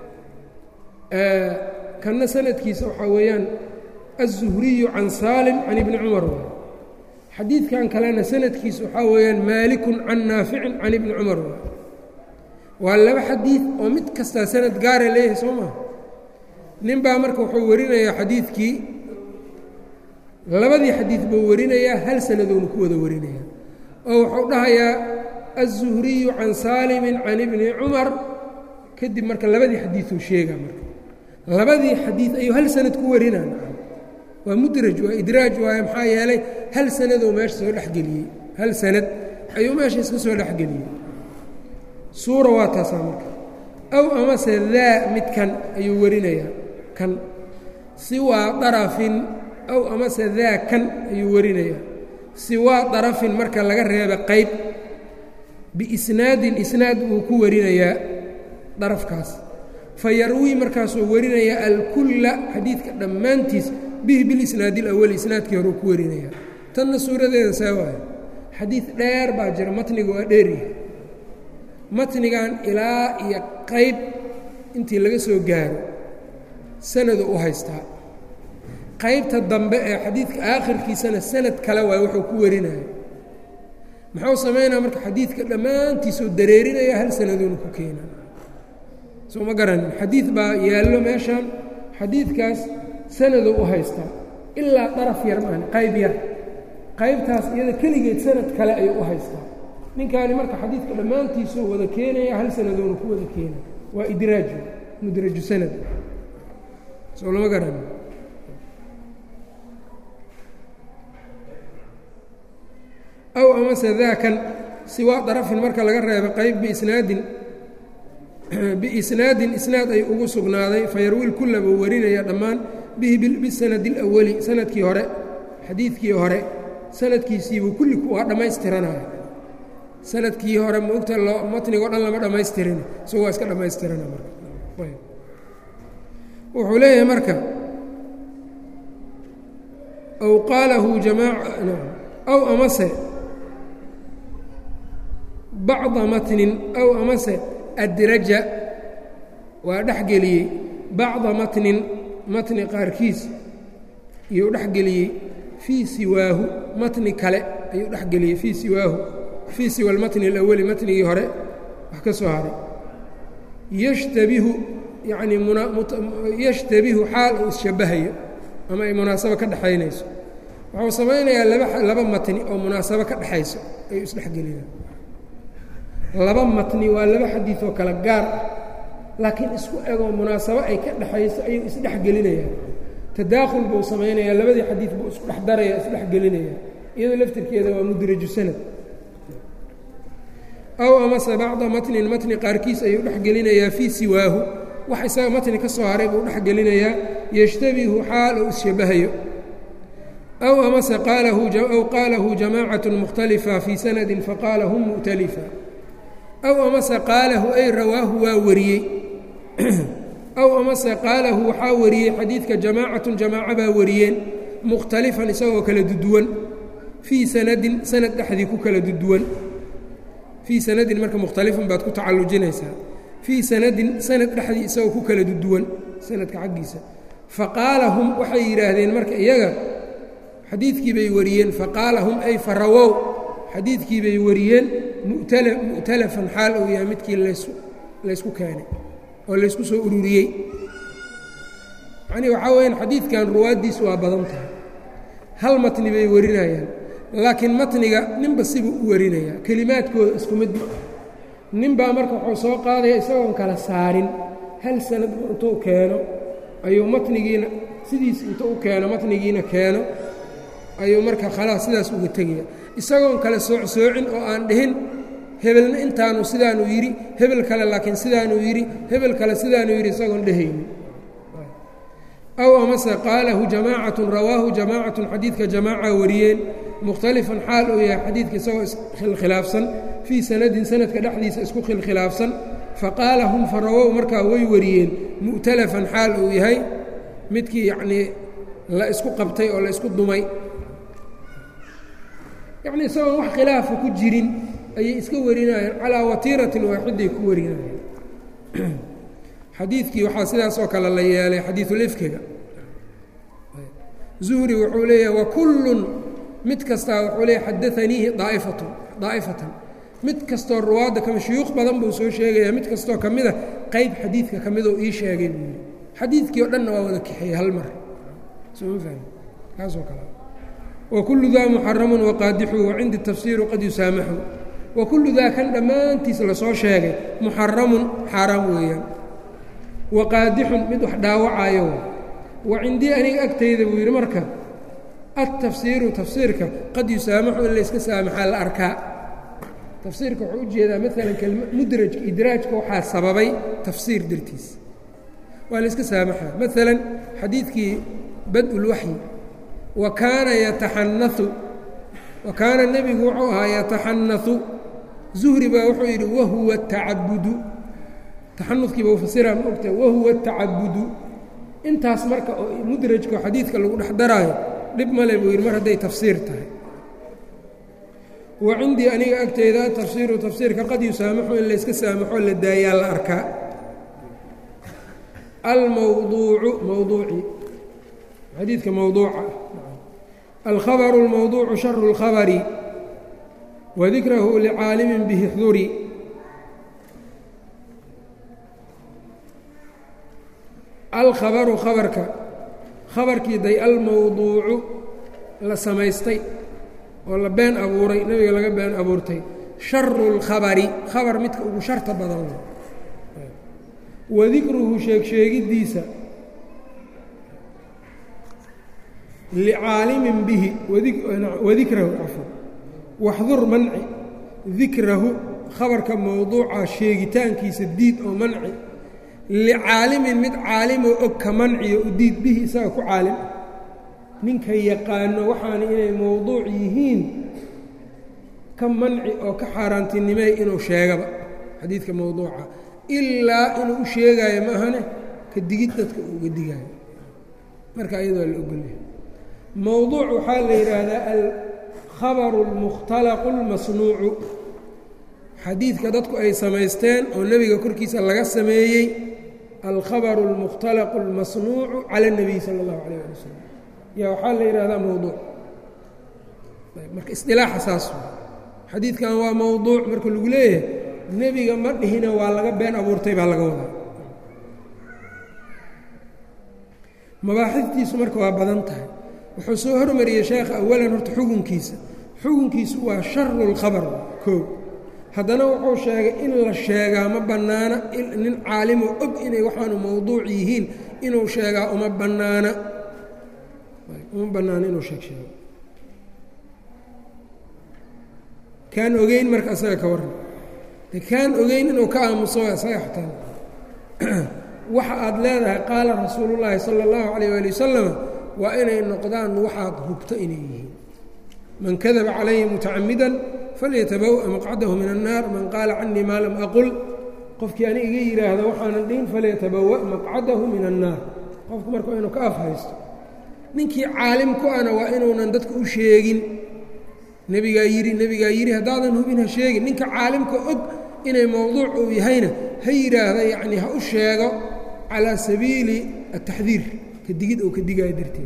kanna sanadkiisa waxaa weeyaan aلzuhriyu can saalim can ibni cumar waay xadiidkan kalena sanadkiisa waxaa weeyaan maalikun can naaficin can ibni cumar waay waa laba xadiid oo mid kastaa sanad gaara leeyahay soo maha nin baa marka wuxuu warinayaa xadiidkii labadii xadiid buu warinayaa hal sanadoonu ku wada warinayaa oo wuxuu dhahayaa aلzuhriyu can saalimin can ibni cumar kadib marka labadii xadiiduu sheegaa marka labadii xadiid ayuu hal sanad ku warinaa waa mudraj waa idraaj waayo maxaa yeelay hal sanadoo meesha soo dhexgeliyey hal sanad ayuu meesha iska soo dhexgeliyey suura waa taasaa marka aw amase daa midkan ayuu warinayaa kan siwaa darafin aw amase daa kan ayuu warinayaa siwaa darafin marka laga reeba qayb biisnaadin isnaad buu ku warinayaa darafkaas fa yarwii markaasuu warinayaa alkulla xadiidka dhammaantiis bihi bilisnaadi alawali isnaadkii hore uu ku warinayaa tanna suuradeeda saa waayo xadiid dheer baa jira matniga waa dheeryahay matnigan ilaa iyo qayb intii laga soo gaaro sanadu u haystaa qaybta dambe ee xadiidka aakhirkiisana sanad kale waay wuxuu ku warinaya muxuu samaynaa marka xadiidka dhammaantiisuu dareerinaya hal sanadoonu ku keena soo ma garanin xadiid baa yaallo meeshan xadiidkaas sanaduu u haystaa ilaa daraf yar maan qayb yar qaybtaas iyada keligeed sanad kale ayuu u haystaa ninkaani marka xadiidka dhammaantiisuu wada keenaya hal sanadoonu ku wada keena waa idraaju mudraju sanad soo lama garan aw amase daakan siwaa darafin marka laga reebo qayb biisnaadin biisnaadin isnaad ay ugu sugnaaday fayarwiil kulla buu warinaya dhammaan bihi bisanadi اlawali sanadkii hore xadiidkii hore sanadkiisiibuu kulli waa dhammaystiranaya sanadkii hore maogta loo matnigoo dhan lama dhammaystirin isagu waa iska dhammaystirana marka wuxuu leeyahay marka aw qaalahu jamaaca aw amase bacda matnin aw amase adraja waa dhexgeliyey bacda matnin matni qaarkiis iyuu dhexgeliyey fii siwaahu matni kale ayuu dhexgeliyey fii siwaahu fii siwa almatni alawali matnigii hore wax ka soo haray yashtabihu yacnii yashtabihu xaal uu isshabahayo ama ay munaasabo ka dhexaynayso wuxuu samaynayaa laba laba matni oo munaasabo ka dhexayso ayuu isdhexgeliyaan laba matni waa laba xadiid oo kale gaar ah laakiin isku egoo munaasabo ay ka dhexayso ayuu isdhexgelinayaa tadaakhul buu samaynayaa labadii xadiid buu isku dhex daraya isdhexgelinaya iyadoo laftirkeeda waa mudraju sanad aw amase bacda matnin matni qaarkiis ayuu dhexgelinayaa fii siwaahu wax isaga matni ka soo haray buu dhexgelinayaa yashtabihu xaal uu isshabahayo aw amase qaalahu aw qaalahu jamaacat mukhtalifa fii sanadin faqaala hum mu'talifa aw amase qaalahu ay rawaahu waa wariyey aw amase qaalahu waxaa wariyey xadiidka jamaacatun jamaaco baa wariyeen mukhtalifan isagoo kala duduwan fii sanadin sanad dhexdii ku kala duduwan fii sanadin marka mukhtalifan baad ku tacallujinaysaa fii sanadin sanad dhexdii isagoo ku kala duduwan sanadka xaggiisa faqaala hum waxay yidhaahdeen marka iyaga xadiidkii bay wariyeen faqaala hum ay farawow xadiidkii bay wariyeen mu'talafan xaal uu yahay midkii laysku keenay oo laysku soo ururiyey yacnii waxaa weyaan xadiidkan ruwaaddiisu waa badan tahay hal matni bay warinayaan laakiin matniga ninba sibuu u warinayaa kelimaadkooda isku mid ma ah ninbaa marka wuxuu soo qaadaya isagoon kala saarin hal sanad intuu keeno ayuu matnigiina sidiis inta u keeno matnigiina keeno ayuu marka khalaas sidaas uga tegaya isagoon kale soocsoocin oo aan dhihin hebelna intaanu sidaanuu yidhi hebel kale laakiin sidaanuu yidhi hebel kale sidaanuu yidhi isagoon dhehaynin aw amase qaalahu jamaacatun rawaahu jamaacatun xadiidka jamaaca wariyeen mukhtalifan xaal uu yahay xadiidka isagoo iskhilkhilaafsan fii sanadin sanadka dhexdiisa isku khilkhilaafsan faqaala hum farawow markaa way wariyeen mu'talafan xaal uu yahay midkii yacnii la isku qabtay oo la isku dumay yacnii isagoon wax khilaafa ku jirin ayay iska warinayaan calaa watiiratin waaxiday ku warinayaan xadiidkii waxaa sidaas oo kale la yeelay xadiisulifkiga zuhri wuxuu leeyahay wakullun mid kastaa wuxuu leeyahy xadaaniihi daa'ifatun daa'ifatan mid kastoo ruwaadda kami shuyuuq badan buu soo sheegayaa mid kastoo ka mida qayb xadiidka ka midoo ii sheegay buu yidhi xadiidkii o dhanna waa wada kaxeeyey hal mar soma fahmi kaasoo kale wakullu daa muxaramun waqaadixu wacindi tafsiiru qad yusaamaxu wakullu daa kan dhammaantiis lasoo sheegay muxaramun xaaraam weeyaan waqaadixun mid wax dhaawacayo wa cindii aniga agtayda buu yidhi marka altafsiiru tafsiirka qad yusaamaxu in layska saamaxaa la arkaa tafsiirka wuxuu ujeedaa maalan kelma mudrajka idraajka waxaa sababay tafsiir dartiis waa layska saamaxaa maalan xadiidkii bad-ulwaxyi wa kaana yataxanau wa kaana nebigu wuxuu ahaa yataxanau zuhri baa wuxuu yidhi wahuwa tacabudu taxanufkiiba ufasiraa ma ogtahay wahuwa tacabudu intaas marka oo mudrajka oo xadiidka lagu dhex daraayo dhib male buu yidhi mar hadday tafsiir tahay wa cindii aniga agteyda tafsiiru tafsiirka qad yusaamaxu in layska saamaxo la daayaa la arkaa almawduucu mawduuci xadiidka mawduuca alkhabaru اlmawduucu sharu اlkhabari wadikrahu licaalimin bihi xduri alkhabaru khabarka khabarkii day almawduucu la samaystay oo la been abuuray nebiga laga been abuurtay sharu اlkhabari khabar midka ugu sharta badan wadikruhu sheegsheegiddiisa licaalimin bihi wadikrahu cafwan waxdur manci dikrahu khabarka mowduuca sheegitaankiisa diid oo manci licaalimin mid caalimoo og ka manciyo u diid bihi isaga ku caalim ah ninka yaqaano waxaana inay mowduuc yihiin ka manci oo ka xaaraantinimey inuu sheegaba xadiidka mowduuca ilaa inuu u sheegaayo ma ahane ka digid dadka uu uga digaayo marka iyadoo la ogolyahay mowduuc waxaa la yidhaahdaa alkhabaru اlmukhtalaqu اlmasnuucu xadiidka dadku ay samaysteen oo nebiga korkiisa laga sameeyey alkhabaru اlmukhtalaqu اlmasnuucu cala الnabiy sala اllahu alayh ali wasalam yaa waxaa la yidhahdaa mowduuc marka isdilaaxa saas xadiidkan waa mowduuc marka lagu leeyahay nebiga ma dhihina waa laga been abuurtay baa laga wadaa mabaaxiftiisu marka waa badan tahay wuxuu soo hormariyey sheekha awalan horta xukunkiisa xukunkiisu waa sharu اlkhabar koo haddana wuxuu sheegay in la sheegaa ma bannaana nin caalimoo og inay waxaanu mowduuc yihiin inuu sheegaa uma bannaana uma bannaana inuu sheeg sheego kaan ogeyn marka asaga ka warran de kaan ogeyn inuu ka aamuso isaga xataa waxa aad leedahay qaala rasuulullaahi sala allahu calayh waali wasalam waa inay noqdaan waxaad hubto inay yihiin man kadaba calayhi mutacamidan falyatabawa maqcadahu min annaar man qaala canii maa lam aqul qofkii ani iga yidhaahdo waxaanan dhihin falyatabawa maqcadahu min annaar qofku marka waa inuu ka af haysto ninkii caalim ku ana waa inuunan dadka u sheegin nebigaa yidhi nebigaa yidhi haddaadan hubin ha sheegin ninka caalimka og inay mowduuc uu yahayna ha yidhaahda yacnii ha u sheego calaa sabiili ataxdiir ka digid oo ka digaayo darteed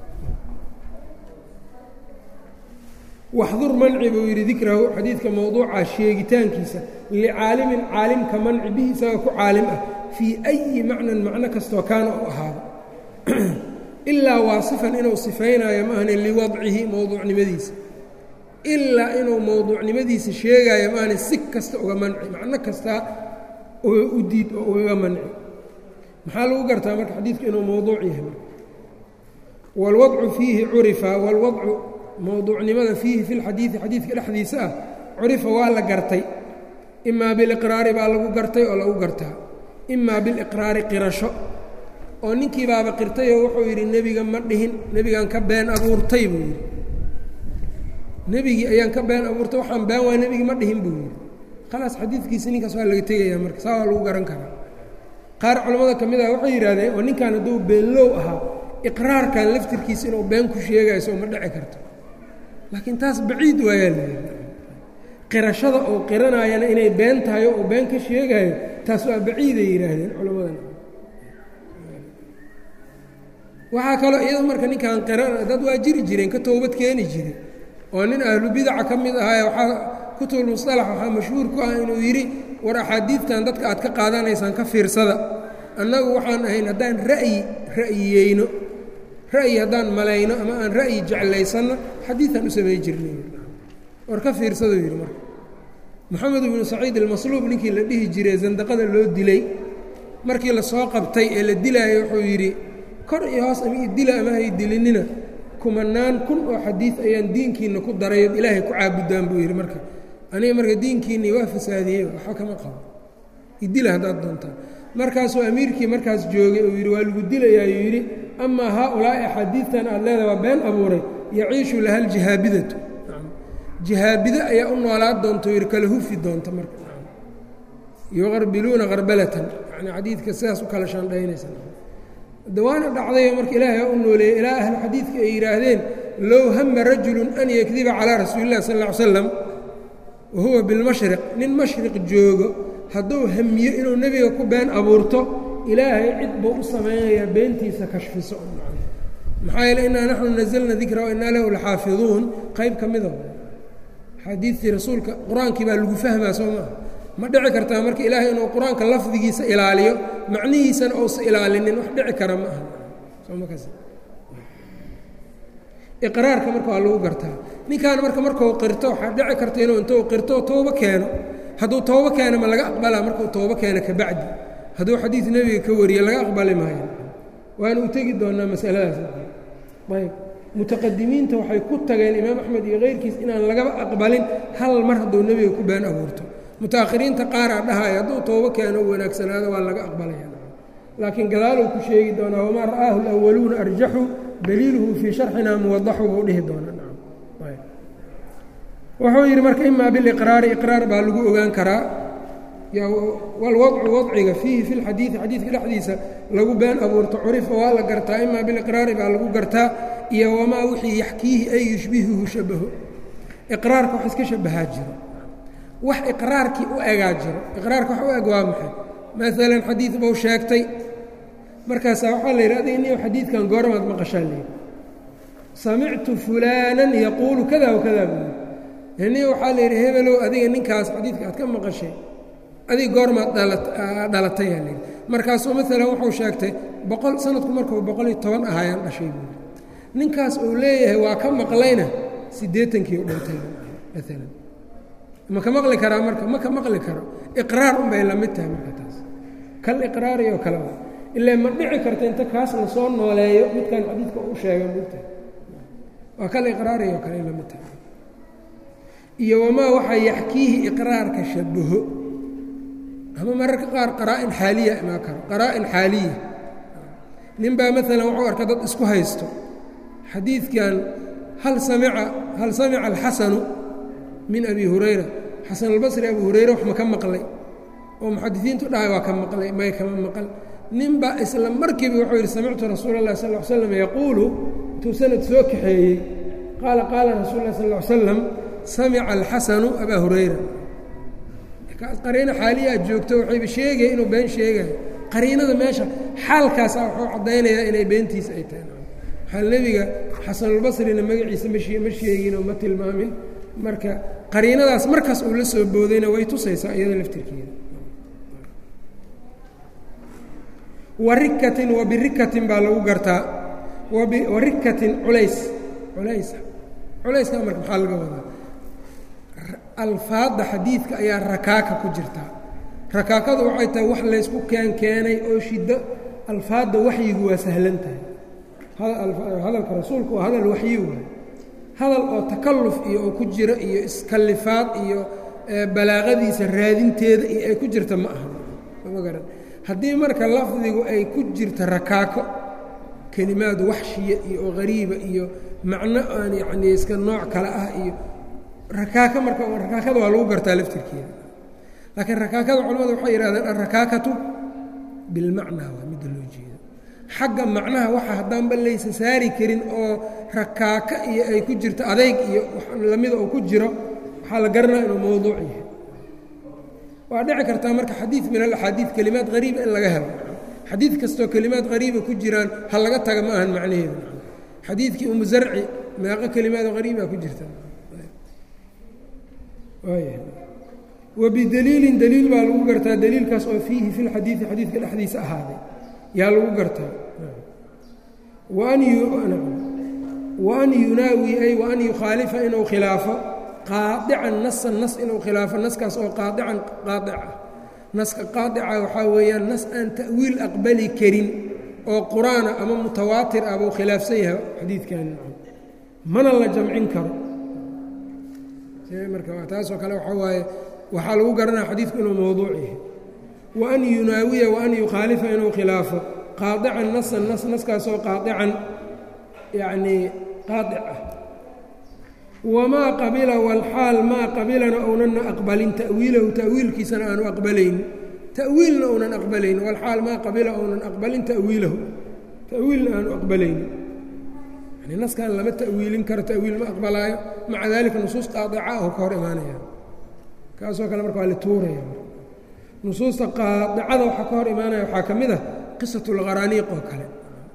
waxdur manci buu yidhi dikrahu xadiidka mowduuca sheegitaankiisa licaalimin caalimka manci bihi isaga ku caalim ah fii ayi macnan macno kastoo kaana u ahaado ilaa waasifan inuu sifaynaayo maahane liwadcihi mowduucnimadiisa ilaa inuu mowduucnimadiisa sheegaayo maahane si kasta uga manci macno kastaa u diid oo ugaga manci maxaa lagu gartaa marka xadiidku inuu mowduuc yahay marka wاlwadcu fiihi curifa wاlwadcu mowduucnimada fiihi fi lxadiidi xadiidka dhexdiisa ah curifa waa la gartay imaa biliqraari baa lagu gartay oo lagu gartaa imaa biliqraari qirasho oo ninkii baaba qirtay oo wuxuu yidhi nebiga ma dhihin nebigaan ka been abuurtay buu yidhi nebigii ayaan ka been abuurtay waxaan been waa nebigii ma dhihin buu yidhi khalaas xadiidkiisi ninkaas waa laga tegayaa marka saa waa lagu garan karaa qaar culammada ka mid ah waxay yidhahdeen oo ninkan hadduu beenlow ahaa iqraarkan laftirkiisa inuu been ku sheegayo soo ma dhici karto laakiin taas baciid waayaa layidhi qirashada oo qiranayana inay been tahay oo been ka sheegayo taas waa baciiday yidhaahdeen culammadan waxaa kaloo iyado marka ninkan qiran dad waa jiri jireen ka toobad keeni jire oo nin ahlu bidaca ka mid ahaaye waxaa kutubulmusalax waxaa mashhuur ku ah inuu yidhi war axaadiidtan dadka aad ka qaadanaysaan ka fiirsada annagu waxaan ahayn haddaan ra'yi ra'yiyeyno ra'yi haddaan malayno ama aan ra'yi jeclaysanno xadiidan u samay jirnay war ka fiirsaduu yidhi marka moxamed ibnu saciid almasluub ninkii la dhihi jiray sandaqada loo dilay markii lasoo qabtay ee la dilaayo wuxuu yidhi kor iyo hoos ama i dila ama hay dilinina kumanaan kun oo xadiid ayaan diinkiinna ku darayo ilaahay ku caabudaan buu yidhi marka aniga marka diinkiinnii waa fasaadiyey waxba kama qabo idila haddaad doontaan markaasuu amiirkii markaas joogay uu yidhi waa lagu dilayaayuu yidhi amaa haa-ulaa'i axaadiidtan aad leedahay waa been abuuray yaciishu laha aljihaabidatu jihaabide ayaa u noolaad doonta yidhi kala hufi doonta marka yuqarbiluuna qarbalatan yani xadiidka sidaas u kala shaandhaynaysa dawaana dhacdayo marka ilaahay aa u nooleeyey ilaa ahlu xadiidka ay yidhaahdeen low hama rajulun an yakdiba calaa rasuuli illahi sal ll ly slam wa huwa bilmashriq nin mashriq joogo hadduu hamiyo inuu nebiga ku been abuurto ilaahay cid buu u samaynayaa beentiisa kashfiso maxaa yeele innaa naxnu nazalna dikra wa innaa lahu laxaafiduun qayb ka mida xadiidtii rasuulka qur-aankii baa lagu fahmaa soo maaha ma dhici kartaa marka ilaahay inuu qur-aanka lafdigiisa ilaaliyo macnihiisana uusa ilaalinin wax dhici kara ma aha iqraarka marka waa lagu gartaa ninkan marka markuu qirto waxaa dhici karta inuu intuu qirto toobo keeno hadduu toobo keeno ma laga aqbalaa markuu toobo keeno kabacdi hadduu xadiid nebiga ka wariyo laga aqbali maayo waana u tegi doonaa masaladaas ayb mutaqadimiinta waxay ku tageen imaam axmed iyo keyrkiis inaan lagaba aqbalin hal mar hadduu nebiga ku been abuurto mutaakhiriinta qaaraa dhahaya hadduu toobo keeno u wanaagsanaado waa laga aqbalaya laakiin gadaaluu ku sheegi doonaa wamaa ra'aahu اlأwaluuna arjaxu daliiluhu fii sharxina muwadaxu buu dhihi doonaa wuxuu yidhi marka imaa biliqraari iqraar baa lagu ogaan karaa walwadcu wadciga fiihi fi lxadiidi xadiidka dhexdiisa lagu been abuurto curifa waa la gartaa imaa biliqraari baa lagu gartaa iyo wamaa wixii yaxkiihi ay yushbihuhu shabaho iqraarka wax iska shabahaa jiro wax iqraarkii u egaa jiro iqraarka wax u eg waa maxay maalan xadiid buu sheegtay markaasaa waxaa la yidhi adiga niyo xadiidkan goormaad maqashaa layidhi samictu fulaanan yaquulu kada wa kada buu yidhi niyo waxaa la yidhi hebelow adiga ninkaas xadiidka aad ka maqashay adiga goormaad dhalatay aa layidhi markaasuu maalan wuxuu sheegtay boqol sanadku markuu boqol iyo toban ahaayaan dhashay buui ninkaas uu leeyahay waa ka maqlayna siddeetankii u dhintay maalan ma ka maqli karaa marka ma ka maqli karo iqraar unbay la mid tahay marka taas kal iqraari oo kale ilaa ma dhici karta inta kaas la soo nooleeyo midkan xadiidka u sheega mugtahay waa kal iqraari oo kale la mid tahay iyo wamaa waxaa yaxkiihi iqraarka shabaho ama mararka qaar qaraa'in xaaliya imaa karo qaraa'in xaaliya nin baa maalan wuxuu arka dad isku haysto xadiidkan hal samica hal samica alxasanu min abi hurayra xasan albasri abu hurayre wax ma ka maqlay oo muxadisiintu dhahay waa ka maqlay may kama maqal nin baa isla markiiba wuxuu yidhi samictu rasuula اllahi sal ll ly slam yaquulu intuu sanad soo kaxeeyey qaala qaala rasuul lah sal ll ly slam samica alxasanu abaa hurayra qariino xaaliya aad joogto waxayba sheegaya inuu been sheegayo qariinada meesha xaalkaasa wuxuu caddaynayaa inay beentiisa ay tahay waxaa nebiga xasanulbasrina magaciisa ma sheeginoo ma tilmaamin marka qariinadaas markaas uu la soo boodayna way tusaysaa iyada laftirkeeda warikatin wa birikatin baa lagu gartaa warikatin culays culays culayska marka maxaa laga wadaa alfaadda xadiidka ayaa rakaaka ku jirtaa rakaakadu waxay tahay wax laysku keen keenay oo shiddo alfaadda waxyigu waa sahlan tahay hadalka rasuulku waa hadal waxyi waay hadal oo takalluf iyo oo ku jiro iyo iskallifaad iyo balaaqadiisa raadinteeda iyo ay ku jirta ma aha ma garan haddii marka lafdigu ay ku jirta rakaako kelimaad waxshiya iyo oo hariiba iyo macno aan yacnii iska nooc kale ah iyo rakaaka marka rakaakada waa lagu gartaa laftirkeeda laakiin rakaakada culamadu waxay yidhahdeen alrakaakatu bilmacnaa waa midda loo jeedo xagga macnaha waxa haddaanba laysa saari karin oo rakaaka iyo ay ku jirto adayg iyo lamida uu ku jiro waxaa la garanaa inuu mowduuc yahay waa dhici kartaa marka xadiid min alaxaadiid kelimaad hariiba in laga helo xadiid kastoo kelimaad hariiba ku jiraan ha laga taga ma ahan macnaheedu xadiidkii umu zarci meeqo kelimaadoo hariibaa ku jirta wabidaliilin daliil baa lagu gartaa daliilkaas oo fiihi fi lxadiidi xadiidka dhexdiisa ahaaday yaa lagu gartaa waan yunaawi ay waan yukhaalifa inuu khilaafo qaadican nasan nas inuu khilaafo naskaas oo qaadican qaadica naska qaadica waxaa weeyaan nas aan ta'wiil aqbali karin oo qur-aana ama mutawaatir ah buu khilaafsan yahay xadiidkan mana la jamcin karo marka taasoo kale waxaa waaye waxaa lagu garanaya xadiidku inuu mowduuc yahay waan yunaawiya waan yukhaalifa inuu khilaafo qaadican nasan nas naskaasoo qaadican yacnii qaadic ah wamaa qabila walxaal maa qabilana ownanna aqbalin ta'wiilahu ta'wiilkiisana aanu aqbalayn ta'wiilna ounan aqbalayn walxaal maa qabila ounan aqbalin ta'wiilahu ta'wiilna aanu aqbalayn yani naskan lama ta'wiilin karo ta'wiil ma aqbalaayo maca daalika nusuus qaadica oo ka hor imaanaya kaasoo kale marka waa la tuuraya nusuusta qaadicada waxaa ka hor imaanaya waxaa ka mid ah qisat اlqaraaniiq oo kale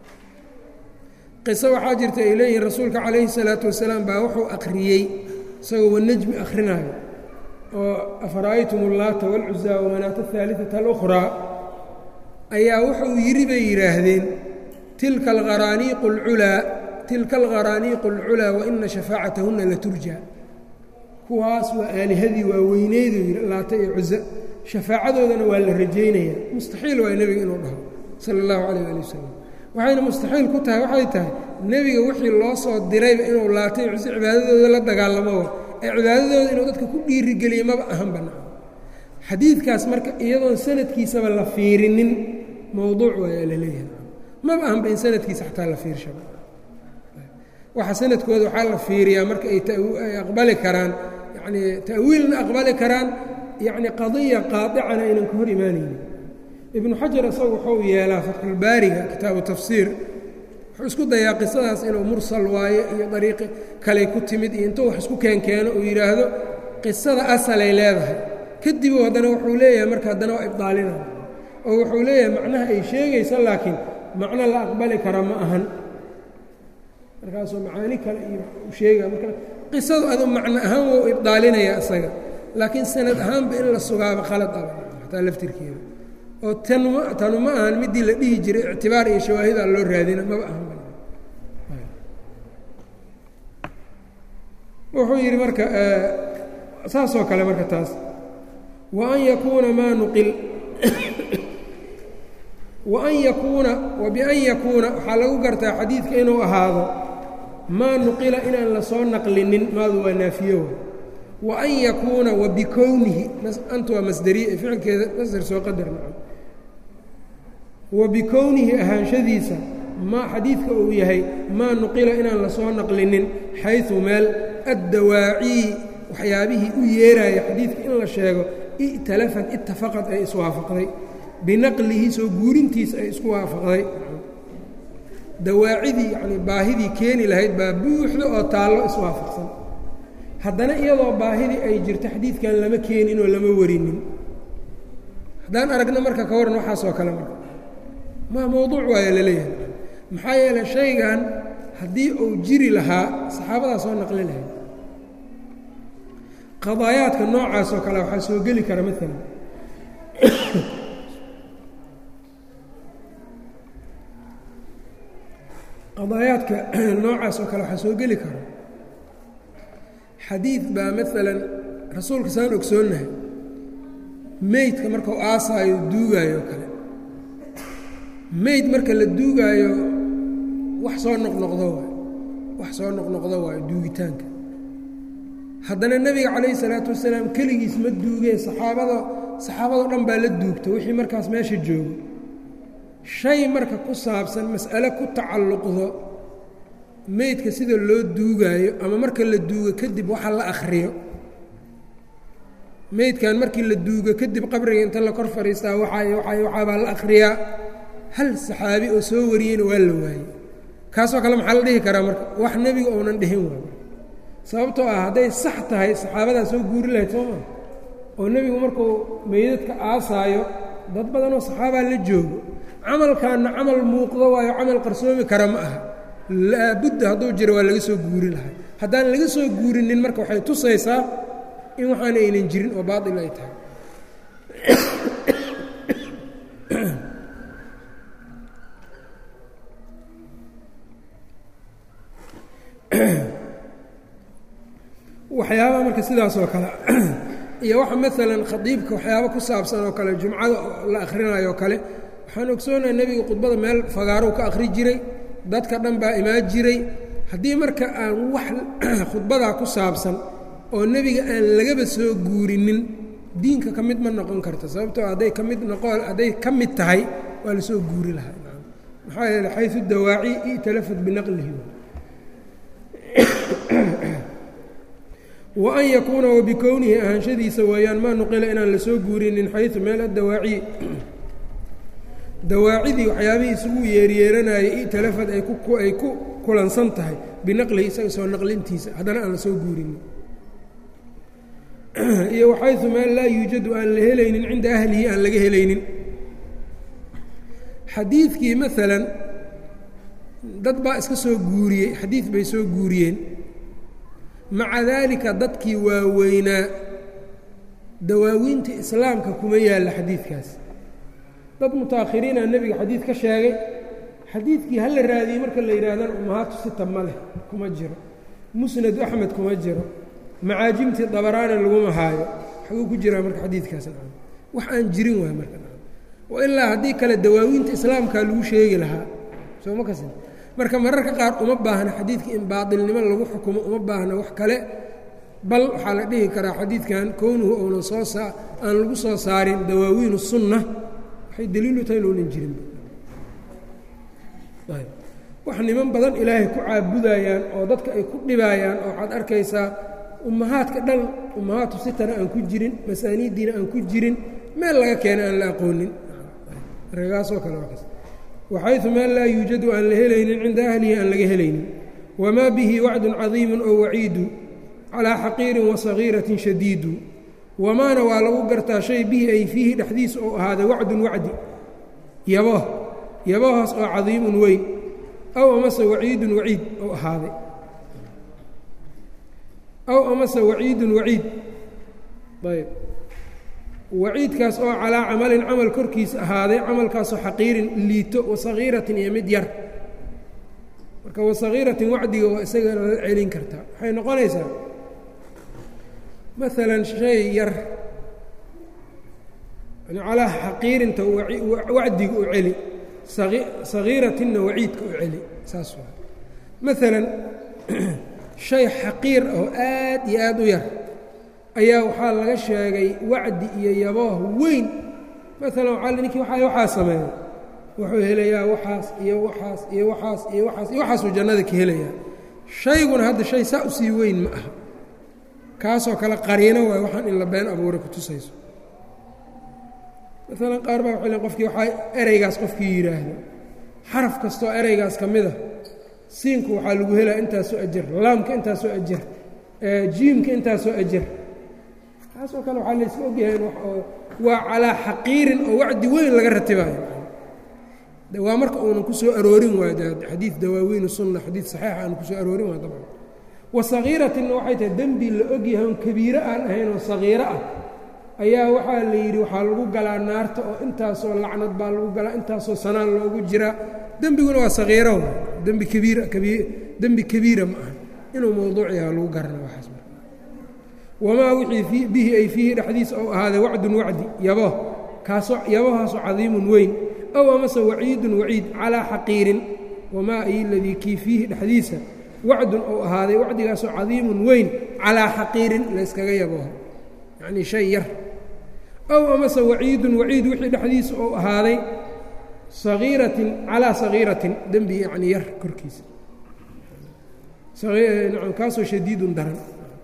qiso waxaa jirta ay leeyihiin rasuulka calayhi الsalaatu wasalaam baa wuxuu akhriyey isagoo wanajmi akhrinayo oo afara'aytum اllaata wاlcuzaa wamanaata الثaaliثata اlأkhraa ayaa wuxuu yidhi bay yidhaahdeen tilka alqaraaniiqu اlculaa tilka alqaraaniiqu اlculaa waina shafaacatahuna laturja kuwaas waa aalihadii waa weyneyduu yidhi laata iyo cuza shafaacadoodana waa la rajaynaya mustaxiil waa nebiga inuu dhaho sala allahu calayh ali wasalam waxayna mustaxiil ku tahay waxay tahay nebiga wixii loo soo dirayba inuu laata iyo cuze cibaadadooda la dagaalamo ee cibaadadooda inuu dadka ku dhiirigeliye maba ahan bannaan xadiidkaas marka iyadoon sanadkiisaba la fiirinin mowduuc waayaa la leeyahay maba ahanba in sanadkiisa xataa la fiirshaba waxa sanadkooda waxaa la fiiriyaa marka ay aqbali karaan yacnii ta'wiilna aqbali karaan yacni qadiya qaadicana aynan ka hor imaanaynin ibnu xajar isagu wuxuu yeelaa fatxulbaariga kitaabu tafsiir wuxuu isku dayaa qisadaas inuu mursal waayo iyo dariiqi kaley ku timid iyo intuu wax isku keenkeeno uu yidhaahdo qisada asalay leedahay kadib haddana wuxuu leeyahay marka haddana waa ibdaalina oo wuxuu leeyahay macnaha ay sheegaysa laakiin macno la aqbali kara ma ahan markaasuu macaani kale iyo u sheegaya marka qisadu adu macno ahaan wou ibdaalinaya isaga laakiin sanad ahaanba in la sugaaba khalad aba xataa laftirkeeda oo tanma tanu ma ahan midii la dhihi jiray ictibaar iyo shawaahida loo raadina maba ahan wuxuu yidhi marka saasoo kale marka taas wa an yakuuna maa nuqil wa an yakuuna wa bian yakuuna waxaa lagu gartaa xadiidka inuu ahaado maa nuqila inaan lasoo naqlinin maadu waa naafiyo wa an yakuuna wa bikownihi anta waa masderiye ficilkeeda masder soo qadar nacam wa bikownihi ahaanshadiisa ma xadiidka uu yahay maa nuqila inaan lasoo naqlinin xayثu meel addawaacii waxyaabihii u yeeraya xadiidka in la sheego i'talafat itafaqad ay iswaafaqday binaqlihi soo guurintiisa ay isku waafaqday dawaacidii yacnii baahidii keeni lahayd baa buuxda oo taallo iswaafaqsan haddana iyadoo baahidii ay jirto xadiidkan lama keenin oo lama warinin haddaan aragno marka ka waran waxaasoo kale marka ma mowduuc waaya laleeyahay maxaa yeeley shaygan haddii uu jiri lahaa saxaabadaa soo naqli lahayd qadaayaadka noocaas oo kale waxaa soo geli kara maalan qadaayaadka noocaas oo kale waxaa soo geli kara xadiid baa maalan rasuulka saan ogsoonnahay meydka markau aasaayo duugaayo oo kale meyd marka la duugaayo wax soo noqnoqdo waay wax soo noqnoqdo waayo duugitaanka haddana nebiga calayhi salaatu wasalaam keligiis ma duugee saxaabada saxaabadao dhan baa la duugta wixii markaas meesha joogo shay marka ku saabsan mas'ale ku tacalluqdo meydka sida loo duugaayo ama marka la duugo kadib waxa la akhriyo meydkan markii la duugo kadib qabriga inta la kor fadhiistaa waxay waxay waxaabaa la akhriyaa hal saxaabi oo soo wariyeyna waa la waayey kaasoo kale maxaa la dhihi karaa marka wax nebiga ounan dhihin waay sababtoo ah hadday sax tahay saxaabadaa soo guuri lahayd soo maa oo nebigu markuu meydadka aasaayo dad badanoo saxaabaa la joogo camalkaanna camal muuqdo waayo camal qarsoomi kara ma aha laabudda hadduu jiro waa laga soo guuri lahaa haddaan laga soo guurinin marka waxay tusaysaa in waxaan aynan jirin oo baatil ay tahay waxyaabaha marka sidaas oo kale iyo waxa maalan khadiibka waxyaaba ku saabsan oo kale jumcada la akhrinayo oo kale waxaan ogsoonaha nebiga khudbada meel fagaarow ka akhri jiray dadka dhan baa imaan jiray haddii marka aan wax khudbadaa ku saabsan oo nebiga aan lagaba soo guurinin diinka ka mid ma noqon karta sababtoo hadday ka mid noqon hadday ka mid tahay waa lasoo guuri lahaa maxaa yeele xayu dawaaci i'talafat binaqlihi wa an yakuuna wabikownihi ahaanshadiisa weeyaan maa nuqila inaan lasoo guurinin xayu meel adawaaci dawaacidii waxyaabihii isugu yeeryeeranayay i'talafad ay ay ku kulansan tahay binaqlihi isaga soo naqlintiisa haddana aan lasoo guurinin iyo waxaysu meel laa yuujadu aan la helaynin cinda ahlihi aan laga helaynin xadiidkii maalan dad baa iska soo guuriyey xadiid bay soo guuriyeen maca daalika dadkii waaweynaa dawaawiinta islaamka kuma yaalla xadiidkaas dad mutaakhiriina nebiga xadiid ka sheegay xadiidkii ha la raadiyey marka la yidhaahdana umahaatu sita ma leh kuma jiro musnadu axmed kuma jiro macaajimtii dabaraana laguma haayo xaguu ku jiraa marka xadiidkaas wax aan jirin waay marka ilaa haddii kale dawaawiinta islaamkaa lagu sheegi lahaa soo ma kasi marka mararka qaar uma baahna xadiidka in baatilnimo lagu xukumo uma baahna wax kale bal waxaa la dhihi karaa xadiidkan kownuhu ounan soo saa aan lagu soo saarin dawaawiin sunna waxay daliilu tahay inuunan jirin wax niman badan ilaahay ku caabudayaan oo dadka ay ku dhibaayaan oo waxaad arkaysaa ummahaadka dhan ummahaatu sitana aan ku jirin masaaniiddiina aan ku jirin meel laga keena aan la aqoonin ragaasoo kale waxayثu meel laa yuujadu aan la helaynin cinda ahlihi aan laga helaynin wamaa bihi wacdun cadiimu oo waciidu calىa xaqiirin wasagiiratin shadiidu wamaana waa lagu gartaa shay bihi ay fiihi dhexdiisa oo ahaaday wacdun wacdi yabo yabahaas oo cadiimun weyn aw amase waciidun waciid oo ahaaday aw amase waciidun waciid ayb waciidkaas oo calaa camalin camal korkiisa ahaaday camalkaasoo xaqiirin liito wasagiiratin iyo mid yar marka wasagiiratin wacdiga waa isaga la celin kartaa waxay noqonaysaa maalan shay yar calaa xaqiirinta wacdiga u celi sagiiratinna waciidka u celi saas waa maalan shay xaqiir oo aad iyo aad u yar ayaa waxaa laga sheegay wacdi iyo yabooh weyn maalan waaa ninkii waa waxaa sameeya wuxuu helayaa waxaas iyo waxaas iyo waxaas iyo waxaas iyo waxaasuu jannada ka helayaa shayguna hadda shay saa usii weyn ma aha kaasoo kale qariino waay waxaan in la been abuuray ku tusayso maalan qaar baa waxay len qofkii waxaa ereygaas qofkii yidhaahdo xaraf kastoo ereygaas ka mid a siinku waxaa lagu helaa intaasoo ajar laamka intaasoo ajar jiimka intaasoo ajar taasoo kale waxaa layska ogyahay waa calaa xaqiirin oo wacdi weyn laga ratibaayo waa marka uunan ku soo aroorin waayo xadiid dawaawiin sunna xadiid saxiixa aan ku soo aroorin waayo dabcan wasagiiratinna waxay tahay dembi la ogyahay oon kabiiro aan ahayn oo sagiiro ah ayaa waxaa la yidhi waxaa lagu galaa naarta oo intaasoo lacnad baa lagu galaa intaasoo sanaan loogu jiraa dembiguna waa sagiiro dembi kabiira dembi kabiira ma aha inuu mowduuc yaha lagu garana waxaas wamaa wixii bihi ay fiihi dhexdiisa ou ahaaday wacdun wacdi yabo kaasoo yabahaasoo cadiimun weyn ow amase waciidun waciid calaa xaqiirin wamaa ay ladii kii fiihi dhexdiisa wacdun ou ahaaday wacdigaasoo cadiimun weyn calaa xaqiirin layskaga yaboho yacnii shay yar ow amase waciidun waciid wixii dhexdiisa ou ahaaday sagiiratin calaa sagiiratin dembi yacnii yar korkiisa kaasoo shadiidun daran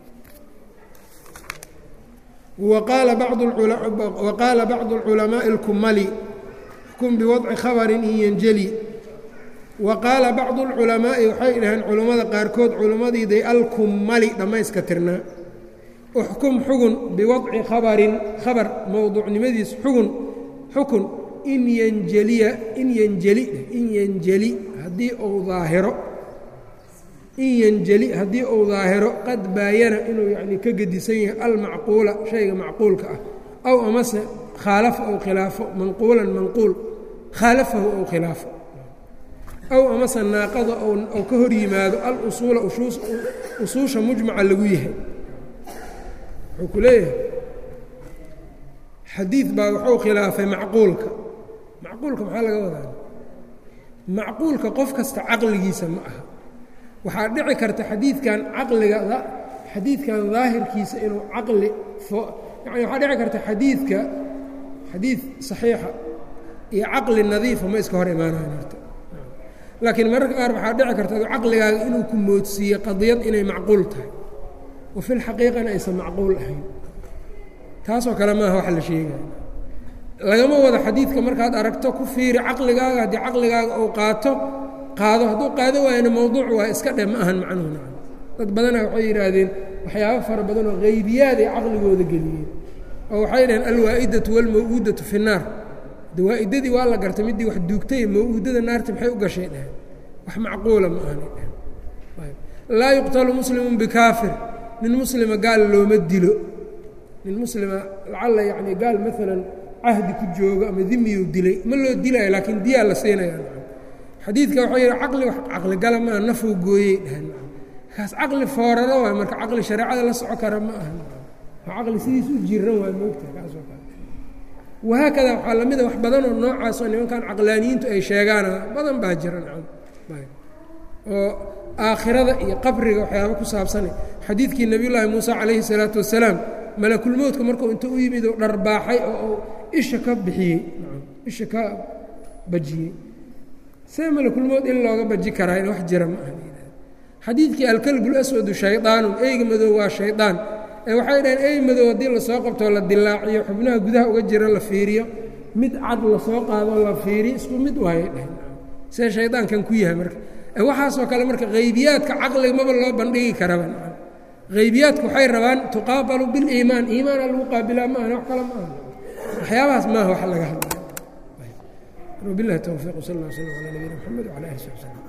waqaala bacdu اlculamaaءi اlkumali xkum biwadci khabarin in yanjeli wa qaala bacdu اlculamaa'i waxay dhaheen culammada qaarkood culimmadiiday alkumali dhammayska tirnaa uxkum xugun biwadci khabarin khabar mowduucnimadiis xugun xukun in yanjeliya in yanjeli in yanjeli haddii uu daahiro in yanjeli haddii uu daahiro qad baayana inuu yacnii ka gedisan yahay almacquula shayga macquulka ah aw amase khaalafa ou khilaafo manquulan manquul khaalafahu ou khilaafo aw amase naaqada ou ka hor yimaado alusuula usuusha mujmaca lagu yahay wuxuu ku leeyahay xadiid baa wuxuu khilaafay macquulka macquulka maxaa laga wadaa macquulka qof kasta caqligiisa ma aha waxaa dhici karta xadiidkan caqliga xadiidkan daahirkiisa inuu caqli yani waxaa dhici karta xadiidka xadiid saxiixa iyo caqli nadiifa ma iska hor imaanayan horta laakiin mararka qaar waxaa dhici karta caqligaaga inuu ku moodsiiye qadiyad inay macquul tahay wa fi lxaqiiqana aysan macquul ahayn taasoo kale maaha wax la sheegaya lagama wado xadiidka markaad aragto ku fiiri caqligaaga haddii caqligaaga uu qaato qaado hadduu qaado waayana mowduuc waa iska dhe ma ahan macnuhu nacam dad badana waxay yidhaahdeen waxyaabo fara badan oo haybiyaad ay caqligooda geliyeen oo waxay dhaheen alwaa'idatu walmaw'uudatu fi nnaar de waa'idadii waa la gartay middii wax duugtay maw'uudada naarta maxay u gashay dheheen wax macquula ma ahanay dheheen laa yuqtalu muslimun bikaafir nin muslima gaal looma dilo nin muslima lacalla yacni gaal maalan cahdi ku joogo ama dimiyuu dilay ma loo dilaayo laakiin diyaa la siinaya xadiidka waxuu yidhi caqli wax caqligala maaha nafuu gooyey dheheen kaas caqli fooraro waay marka caqli shareecada la soco kara ma aha waa caqli sidiis u jiran waay moogtaha kaasoo kale wahaakada waxaa la mida wax badanoo noocaasoo nimankan caqlaaniyiintu ay sheegaana badan baa jira nacam oo aakhirada iyo qabriga waxyaaba ku saabsana xadiidkii nebiyullaahi muusa calayhi salaatu wasalaam malakulmowdka markuu inta u yimid oo dharbaaxay oo uu isha ka bixiyey isha ka bajiyey see malakulmood in looga baji karaa in wax jira ma aha xadiidkii alkalbu laswadu shaydaanun eyga madow waa shaydaan ee waxay dhaheen ey madow haddii lasoo qabtoo la dilaaciyo xubnaha gudaha uga jira la fiiriyo mid cad lasoo qaado la fiiriyo isku mid waayay dhaheen see shaydaankan ku yahay marka waxaasoo kale marka haybiyaadka caqliga maba loo bandhigi karaba haybiyaadku waxay rabaan tuqaabalu biliimaan iimaana lagu qaabilaa maahan wax kale maaha waxyaabahaas maaha wax laga hadlay wabilahi towfiiq wsal اllah slm alى nabiyina mxamed wcala ali sab slm